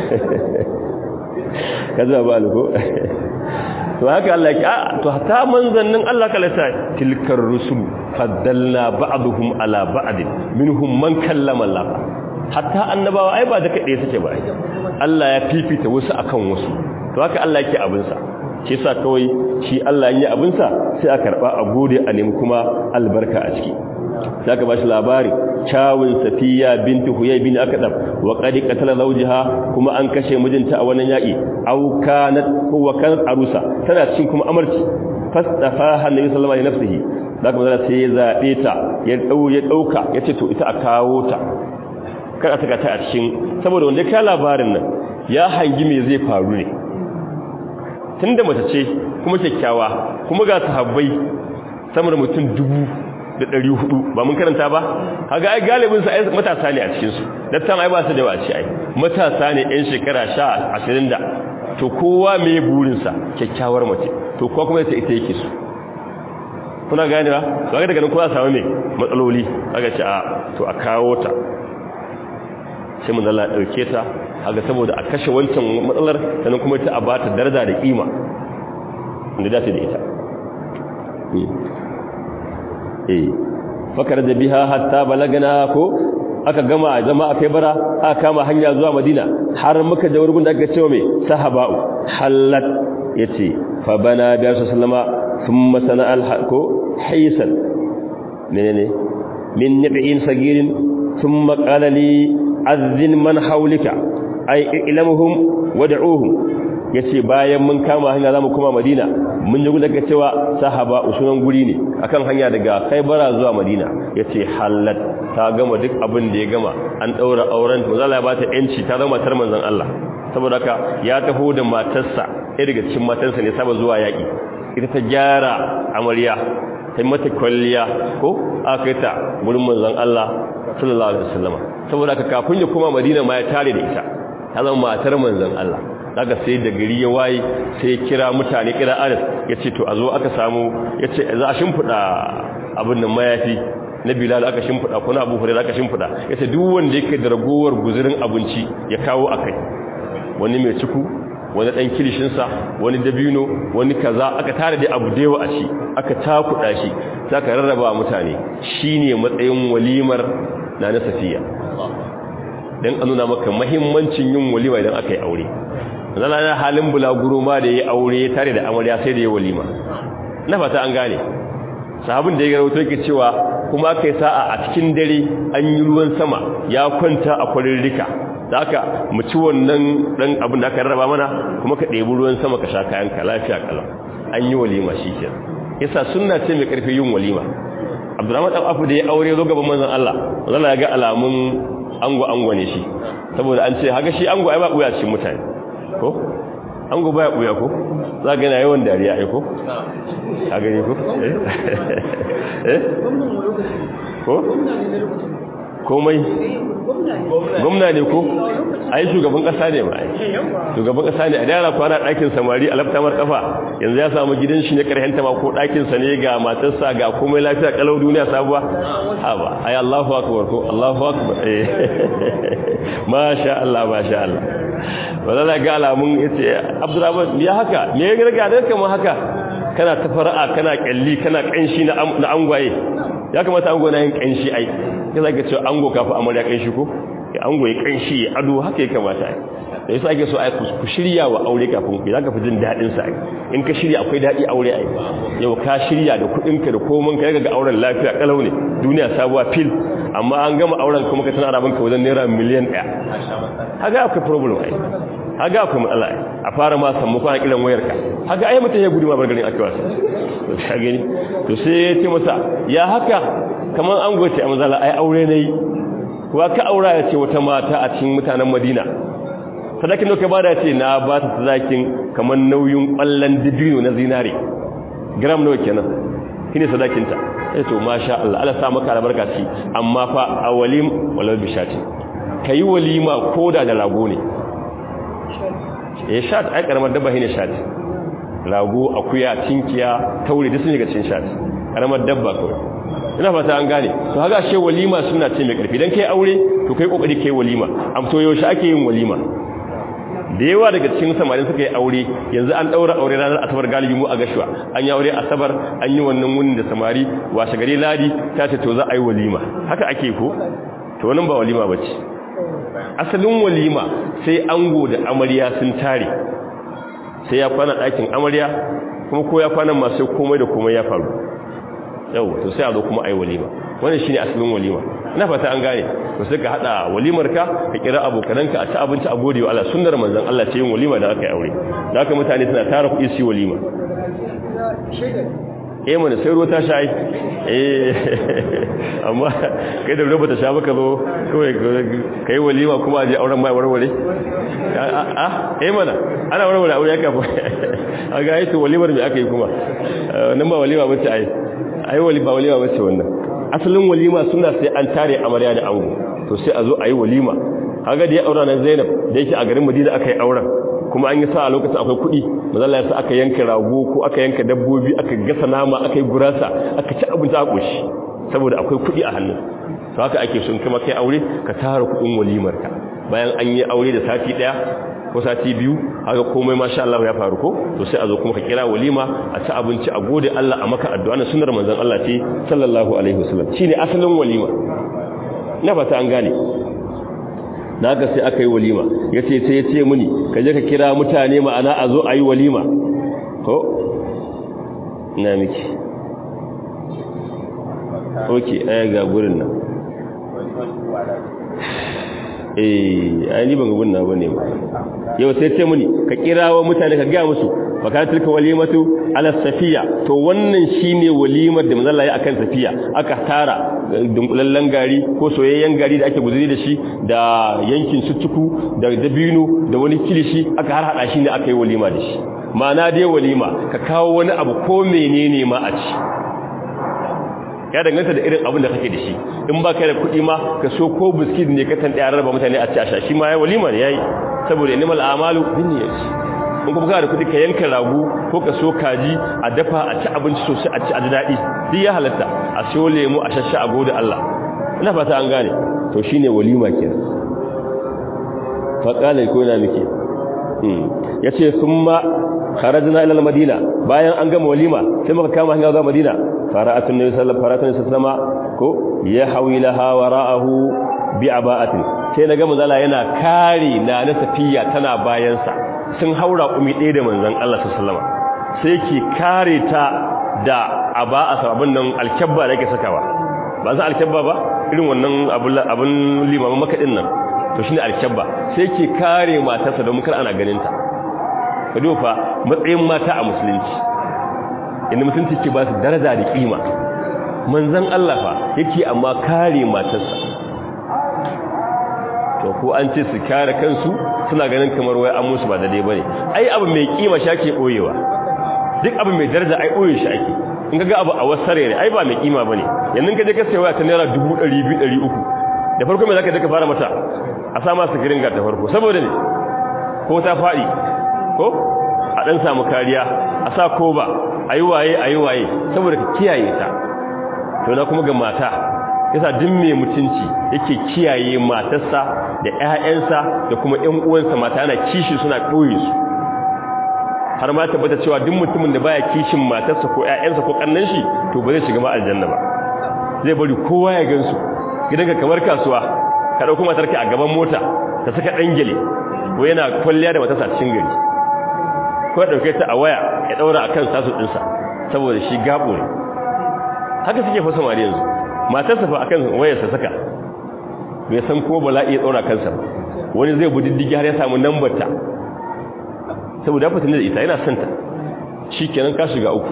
kaza ba ko to haka Allah ya a to hatta manzannin Allah kala ta tilkar rusul faddalna ba'dhum ala ba'd minhum man kallama Allah hatta annabawa ai ba da kade suke ba Allah ya fifita wasu akan wasu to haka Allah yake abin sa shi yasa kawai shi Allah yin abin sa sai a karba a gode a nemi kuma albarka a ciki zaka ba shi labari chawun safiya binti huyay bin akdab wa qad qatala zawjaha kuma an kashe mijinta a wannan yaki aw kanat huwa kanat arusa tana cikin kuma amarci fastafaha annabi sallallahu alaihi nafsihi zaka mazala sai ya zabe ta ya dau ya dauka yace to ita a kawo ta kar a saka ta a cikin saboda wanda ka labarin nan ya hangi me zai faru ne tunda mace ce kuma kyakkyawa kuma ga sahabbai sama da mutum dubu da ɗari hudu ba mun karanta ba haga ai galibin sa matasa ne a cikin su dattan ai ba su da yawa ce ai matasa ne yan shekara sha ashirin da to kowa me burin sa kyakkyawar mace to kowa kuma ita yake su kuna gane ba to ga daga nan kowa samu me matsaloli kaga ce a to a kawo ta sai mun Allah dauke ta haka saboda a kashe wancan matsalar sannan kuma ta a bata daraja da kima inda dace da ita eh fakar da biha hatta balagana ko aka gama jama'a kai bara aka kama hanya zuwa madina har muka da wurin da aka cewa mai sahaba'u hallat yace fa bana da sallama thumma sana al ko haysan menene min nab'in sagirin thumma qala li azzin man hawlika ay ilamuhum wad'uhum yace bayan mun kama hanya zamu kuma madina mun ji daga cewa sahaba usunan guri ne akan hanya daga Khaibara zuwa Madina yace halat ta gama duk abin da ya gama an daura auren to zalla ya bata yanci ta zama matar manzon Allah saboda haka ya taho da matarsa ɗaya daga cikin matarsa ne saba zuwa yaki ita ta gyara amarya ta mata kwalliya ko aka ta gurin manzon Allah sallallahu alaihi wasallam saboda haka kafin ya kuma Madina ma ya tare da ita ta zama matar manzon Allah daga sai da gari ya waye sai ya kira mutane kira anas ya ce to a zo aka samu ya ce za a shimfiɗa abin nan mayafi na bilal aka shimfiɗa kuna abu hurairu aka shimfiɗa ya ce duk wanda yake da ragowar guzurin abinci ya kawo a kai wani mai ciku wani ɗan kilishinsa wani dabino wani kaza aka tare da abu dewa a shi aka takuɗa shi za ka rarraba mutane shi ne matsayin walimar na na safiya don a nuna maka mahimmancin yin walima idan aka yi aure zana na halin bulaguro ma da ya aure ya tare da amarya sai da ya walima na fata an gane sahabin da ya garauta yake cewa kuma aka yi sa'a a cikin dare an yi ruwan sama ya kwanta a kwarin rika da aka mu ci wannan dan abin da aka rarraba mana kuma ka ɗebi ruwan sama ka sha kayan ka lafiya kala an yi walima shi ke yasa sunna ce mai karfi yin walima abdurrahman dan afu da ya aure zo gaban manzon Allah manzon ya ga alamun ango ango ne shi saboda an ce haga shi ango ai ba buya cikin mutane ko ango baya buya ko za ga na yawan dariya ai ko a gani ko eh ko komai gwamna ne ko ai shugaban kasa ne ma ai shugaban kasa ne a dara kwana ɗakin samari a laftamar kafa yanzu ya samu gidan shi ne karhen ta ma ko ɗakin sa ne ga matarsa ga komai lafiya kalau duniya sabuwa ha ba ai Allahu akbar ko Allahu akbar eh masha Allah masha Allah wala ga alamun yace Abdurrahman ya haka me ya ga da kamar haka kana ta fara'a kana kalli kana kanshi na angwaye ya kamata ango na yin kanshi ai ya zaka cewa ango kafa amarya kanshi ko ya ango ya kanshi ya ado haka ya kamata ai da yasa ake so ai ku shirya wa aure kafin ku zaka fi jin dadin sa in ka shirya akwai dadi aure ai yau ka shirya da kudin ka da komai ka ga auren lafiya kalau ne duniya sabuwa fil amma an gama auren kuma ka tana rabon ka wajen naira miliyan 1 haka akwai problem ai haga akwai matsala a fara ma samu kwana kiran wayarka haga ai mutum ya gudu ma bargarin ake wasu to ka gani to sai ya ce masa ya haka kamar an goce a mazala ai aure ne kuwa ka aura ya ce wata mata a cikin mutanen madina sadakin da ka bada ce na ba ta sadakin kamar nauyin kwallon dibino na zinare gram nawa kenan shine sadakinta sai to masha Allah Allah sa maka albarka ci amma fa awalim walal bishati kai walima koda da rago ne ya shat ai karamar dabba ne shat rago akuya tinkiya taure duk sun shiga cikin shat karamar dabba kawai ina fata an gane to haka she walima suna ce mai karfi dan kai aure to kai kokari kai walima am to yaushe ake yin walima da yawa daga cikin samarin suka yi aure yanzu an daura aure ranar asabar galibi mu a gashuwa an yi aure asabar an yi wannan wunin da samari washe gari ladi ta ce to za a yi walima haka ake ko to wannan ba walima bace asalin walima sai ango da amarya sun tare sai ya kwana ɗakin amarya kuma ko ya kwana masu komai da komai ya faru yau to sai a zo kuma a yi walima wannan shine asalin walima ina fata an gane to sai ka hada walimar ka ka kira abokananka a ci abinci a gode wa Allah sunnar manzon Allah ce yin walima da aka yi aure da haka mutane suna tara kuɗi su yi walima eh mana sai ruwa ta sha ai eh amma kai da ruwa ta sha baka zo kawai kai walima kuma aje auren mai warware a eh mana ana warware aure ya kafa a ga yi to walimar me aka yi kuma nan ba walima bace ai ai walima walima bace wannan asalin walima suna sai an tare amarya da ango to sai a zo a yi walima kaga da ya aura nan Zainab da yake a garin Madina aka yi auren kuma an yi sa a lokacin akwai kuɗi mazalla yasa aka yanka rago ko aka yanka dabbobi aka gasa nama aka yi gurasa aka ci abinci a ƙoshi saboda akwai kuɗi a hannun to haka ake son kuma kai aure ka tara kuɗin walimar ka bayan an yi aure da sati ɗaya ko sati biyu haka komai masha Allah ya faru ko to sai a zo kuma ka kira walima a ci abinci a gode Allah a maka addu'a na sunnar manzon Allah ce sallallahu alaihi wasallam shine asalin walima na fata an gane na ga sai aka yi walima yace sai ya ce muni ka je ka kira mutane ma'ana a zo a yi walima ko na miki okay ai ga gurin nan eh ai ni ban ga gunna bane ba yau sai ce muni ka kirawo mutane ka ga musu fakatilka walimatu ala safiya to wannan shine walimar da manzo Allah ya akan safiya aka tara dunkulallen gari ko soyayyen gari da ake guzuri da shi da yankin sutuku da dabino da wani kilishi aka har hada shi ne aka yi walima da shi ma'ana dai walima ka kawo wani abu ko menene ma a ci ya danganta da irin abin da kake da shi in ba kai da kuɗi ma ka so ko biskit ne ka tan ɗaya rarraba mutane a ci a sha shi ma ya walima ne yayi saboda nimal amalu bin niyyati in kuma kana da kuɗi ka yanka ragu ko ka so kaji a dafa a ci abinci sosai a ci a daɗi duk ya halatta a siyo lemu a shasha a gode Allah ina fata an gane to shine walima kenan fa qala ko ina miki yace summa kharajna ila al-madina bayan an gama walima sai muka kama hanya zuwa madina fara'atun nabi sallallahu alaihi wasallam ko ya hawilaha wara'ahu bi aba'atin sai naga manzala yana kare na na safiya tana bayan sa sun haura kumi ɗaya da manzon Allah sallallahu alaihi sai ki kare ta da aba'a sababin nan alkabba da yake sakawa ba za alkabba ba irin wannan abun limamin makadin nan to shine alkabba sai ki kare matarsa don kar ana ganin ta ka dofa matsayin mata a musulunci inda musulunci ke ba su daraja da kima manzan Allah fa yake amma kare matarsa to ko an ce su kare kansu suna ganin kamar wai an musu ba daidai bane ai abu mai kima shi ake boyewa duk abu mai daraja ai boye shi ake in ga abu a wasare ne ai ba mai kima bane yanzu ka je ka sayi waya ta naira 200 300 da farko me zaka je ka fara mata a sa masa girin ga ta farko saboda ne ko ta fadi ko a dan samu kariya a sa ko ba ayi waye ayi waye saboda ka kiyaye ta to na kuma ga mata yasa duk mai mutunci yake kiyaye matarsa da ƴaƴansa da kuma ƴan uwansa mata yana kishi suna koyi su har ma tabbata cewa duk mutumin da baya kishin matarsa ko ƴaƴansa ko kannan shi to ba zai shiga ma aljanna ba zai bari kowa ya gansu gidanka kamar kasuwa ka dauko matarka a gaban mota ta saka dangele ko yana kwalliya da matarsa cikin gari ko ya dauke ta a waya ya daura akan sasu dinsa saboda shi gabo ne haka suke fa samari yanzu matarsa fa akan wayarsa saka bai san ko bala'i ya daura kansa wani zai bi diddigi har ya samu number ta saboda fitin da ita yana son ta shikenan ka shiga uku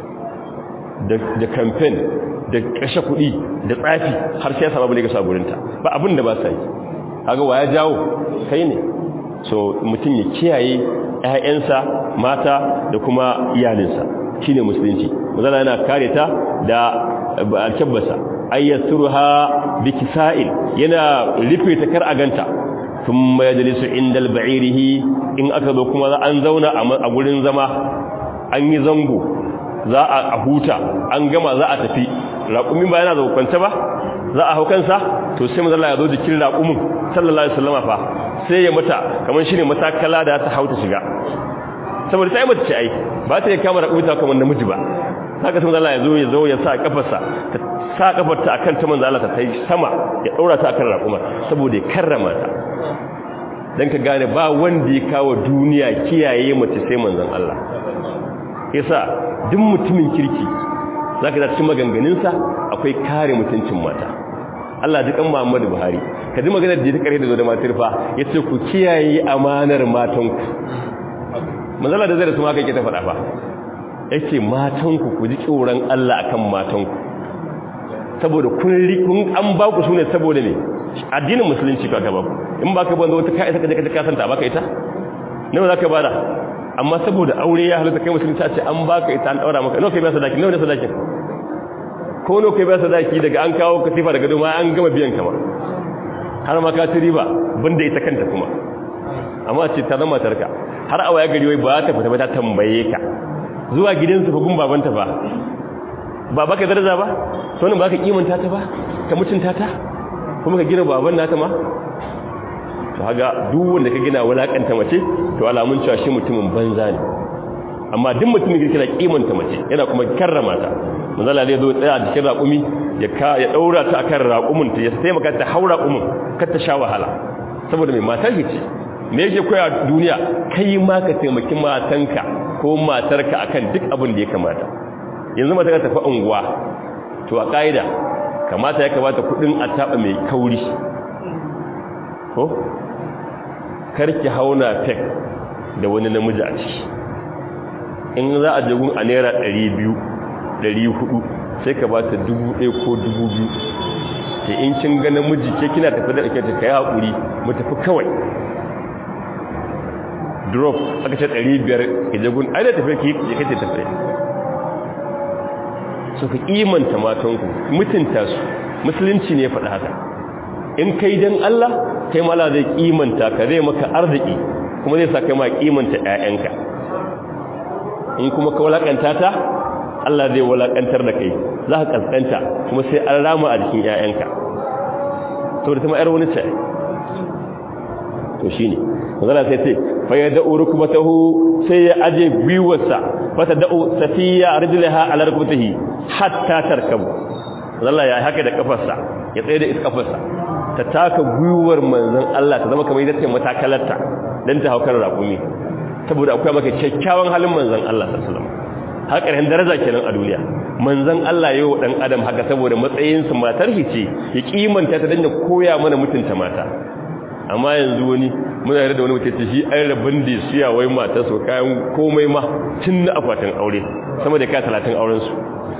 da da campaign da kashe kuɗi da tsafi har sai ya samu bane ga saburinta ba abin da ba sai kaga waya jawo kai ne so mutum ya kiyaye ƴaƴansa mata da kuma iyalinsa shine musulunci mazala yana kare ta da alkabbasa ayyasuruha bikisa'il yana rufe ta kar a ganta thumma yajlisu inda alba'irihi in aka zo kuma an zauna a gurin zama an yi zango za a huta an gama za a tafi raƙumin ba yana kwance ba za a hau kansa to sai mazala ya zo jikin raƙumin sallallahu alaihi wasallam fa sai ya mata kamar shine matakala da ta hauta shiga saboda sai mata ce ai ba ta yi kama raƙumi ta kamar namiji ba haka sai mazala ya zo ya zo ya sa kafarsa ta sa kafarta akan ta manzo Allah ta tai sama ya daura ta akan raƙuma saboda ya karrama ta dan ka gane ba wanda ya kawo duniya kiyaye mace sai manzon Allah yasa duk mutumin kirki zaka da cikin maganganunsa akwai kare mutuncin mata Allah ji kan Muhammadu Buhari ka ji maganar da ta kare da zo da matar fa yace ku kiyaye amanar matanku manzala da zai da su haka yake ta faɗa fa yace matanku ku ji tsoron Allah akan matanku saboda kun kun an ba ku sune saboda ne addinin musulunci ka gaba in ba ka banda wata kai ka je ka kasanta baka ita nawa zaka bada amma saboda aure ya halatta kai musulunci a ce an baka ita an daura maka nawa kai ba sadaki nawa ne sadakin ko nawa kai ba sadaki daga an kawo katifa daga doma an gama biyan kama har ma ka ci riba banda ita kanta kuma amma ce ta zama tarka har a waya gari wai ba ta fita ba ta tambaye ka zuwa gidansu fa gun babanta ba ba baka daraja ba to ne baka kimanta ta ba ka mutunta ta kuma ka gina baban nata ma to haga duk wanda ka gina wulakanta mace to alamun cewa shi mutumin banza ne amma duk mutumin da kina kimanta mace yana kuma karrama ta manzala zai zo tsaya a cikin raƙumi ya ka ya daura ta akan raƙumin ta ya taimaka ta haura raƙumin kar ta sha wahala saboda mai matar ce me yake koya duniya kai ma ka taimaki matanka ko matarka akan duk abin da ya kamata yanzu mata ka tafi unguwa to a ƙa'ida kamata ya kamata kudin a taɓa mai kauri ko karki hauna tek da wani namiji a ciki in za a jagun a naira 200 400 sai ka ba ta 1000 ko 2000 ke in kin ga namiji ke kina tafi da ake ta kai haƙuri mu tafi kawai drop aka ce 500 ke jagun ai da tafi ki ya kace tafi so ka kimanta matanku mutunta su musulunci ne faɗa haka in kai dan Allah kai mala zai kimanta ka zai maka arziki kuma zai sa kai ma kimanta ƴaƴanka in kuma ka walakanta ta Allah zai walakantar da kai za ka kaskanta kuma sai an rama a jikin ƴaƴanka to da kuma ƴar wani ce to shine magana sai ce fa ya da'u rukbatahu sai ya aje biwarsa fa ta da'u safiya rijlaha ala rukbatihi hatta tarkabu Allah ya haka da kafarsa ya tsaye da iskafarsa ta taka gwiwar manzon Allah ta zama kamar yadda matakalarta dan ta haukar rakumi saboda akwai maka kyakkyawan halin manzon Allah sallallahu alaihi wasallam hakarin daraja kenan a duniya manzon Allah yayi wa dan adam haka saboda matsayin sa matar hice ya kimanta ta dan ya koya mana mutunta mata amma yanzu wani muna yarda da wani mutum ce shi ai rabin da siya wai mata so kayan komai ma tun na akwatin aure sama da kai 30 auren su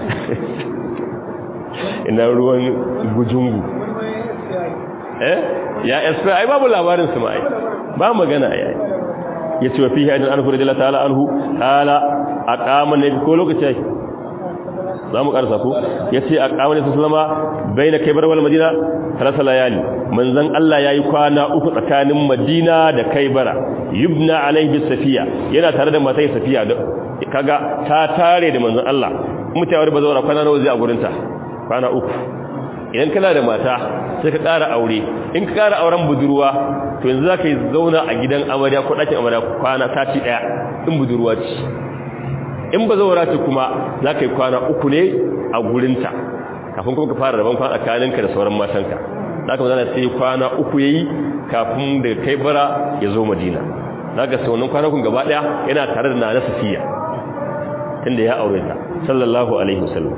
ina ruwan gujungu eh ya esfa ai babu labarin su mai ba magana ai yace wa fihi adan anhu radiyallahu ta'ala anhu qala aqama nabi ko lokaci zamu karsa ko yace aqama nabi sallama baina kaybar wal madina salasa layali manzon Allah yayi kwana uku tsakanin madina da kaybara yubna alaihi safiya yana tare da matai safiya kaga ta tare da manzon Allah mutawar bazawara kwana nawa zai a gurinta kwana uku idan kana da mata sai ka ƙara aure in ka ƙara auren budurwa to yanzu za ka yi zauna a gidan amarya ko ɗakin amarya kwana sati ɗaya in budurwa ce in ba zaura ce kuma za ka yi kwana uku ne a gurinta kafin kuma ka fara rabon kwana tsakaninka da sauran matanka za ka zana sai kwana uku ya yi kafin daga kai bara ya zo madina za ka saunan kwanakun gaba ɗaya yana tare da na safiya tunda ya aure ta sallallahu alaihi wasallam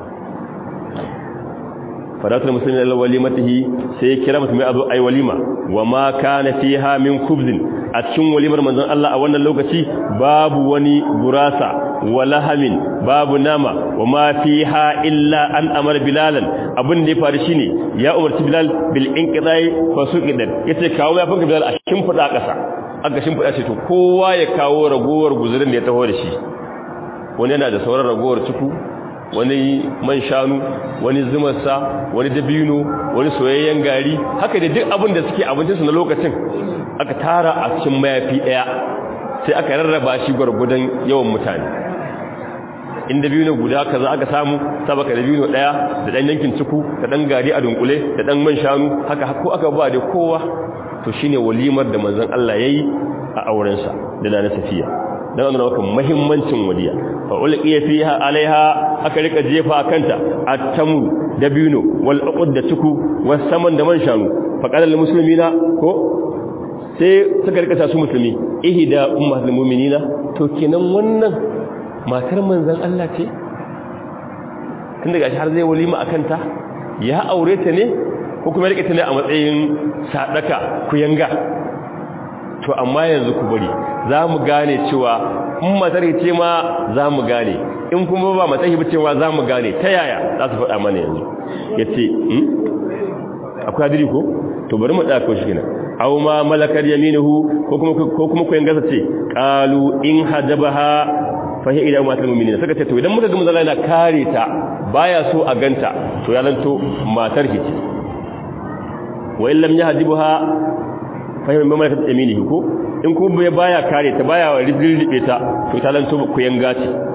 fadatul muslimin ila walimatihi sai kira mutum ya zo ai walima wa ma kana fiha min kubzin a cikin walimar manzon Allah a wannan lokaci babu wani burasa wala hamin babu nama wa ma fiha illa an amara bilalan abin da ya faru shine ya umarci bilal bil inqidai fa suqidan yace kawo ya fanka bilal a cikin fada kasa aka shin fada ce to kowa ya kawo ragowar guzurin da ya taho da shi wani yana da sauran ragowar ciku wani man shanu wani zumarsa wani dabino wani soyayyen gari haka da duk abin da suke abincinsu na lokacin aka tara a cikin mayafi ɗaya sai aka rarraba shi gwargwadon yawan mutane in dabino guda kaza aka samu sabaka dabino ɗaya da ɗan yankin ciku da ɗan gari a dunkule da ɗan man shanu haka ko aka ba da kowa to shine walimar da manzon Allah yayi a aurensa da na safiya dan wannan maka muhimmancin waliya fa ulqiya fiha alaiha aka rika jefa kanta at-tamu dabino wal uqud da tuku was saman da man shanu fa qala lil muslimina ko sai suka rika su musulmi ihda ummatul mu'minina to kenan wannan matar manzon Allah ce tun daga shi har zai walima akan ta ya aure ta ne ko kuma rike ta ne a matsayin sadaka kuyanga to amma yanzu ku bari za mu gane cewa in matar ce ma za mu gane in kuma ba matar ce cewa za mu gane ta yaya za su faɗa mana yanzu ya ce akwai hadiri ko to bari mu ɗaka shi gina aw ma malakar yaminuhu ko kuma ko kuma koyan gasa ce qalu in hajabaha fa hiya ila matal mu'minin saka ce to idan muka ga manzo yana kare ta baya so a ganta to ya lanto matar ki ce wa in lam yahjibuha fahimtar mamlakar yaminihi ko in kuma baya kare ta baya rizirribe ta to ta lanto ku yanga ce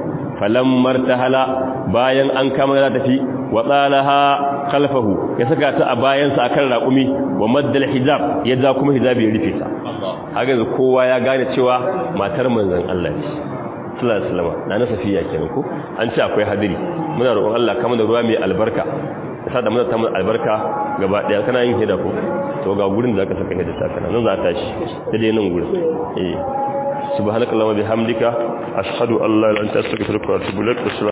falammar tahala bayan an kama za tafi wa tsalaha khalfahu ya saka ta a bayansa akan raƙumi wa maddal hijab ya ja kuma hijabi ya rufe ta haka yanzu kowa ya gane cewa matar manzon Allah ce sallallahu alaihi wasallam na na safiya kenan ko an ce akwai hadiri muna roƙon Allah kama da ruwa mai albarka sa da muna ta mun albarka gaba daya kana yin hida ko to ga gurin da aka saka hida ta kana nan za ta tashi dai nan gurin eh subhanakallahumma bihamdika ashhadu an la ilaha illa anta astaghfiruka wa atubu ilaik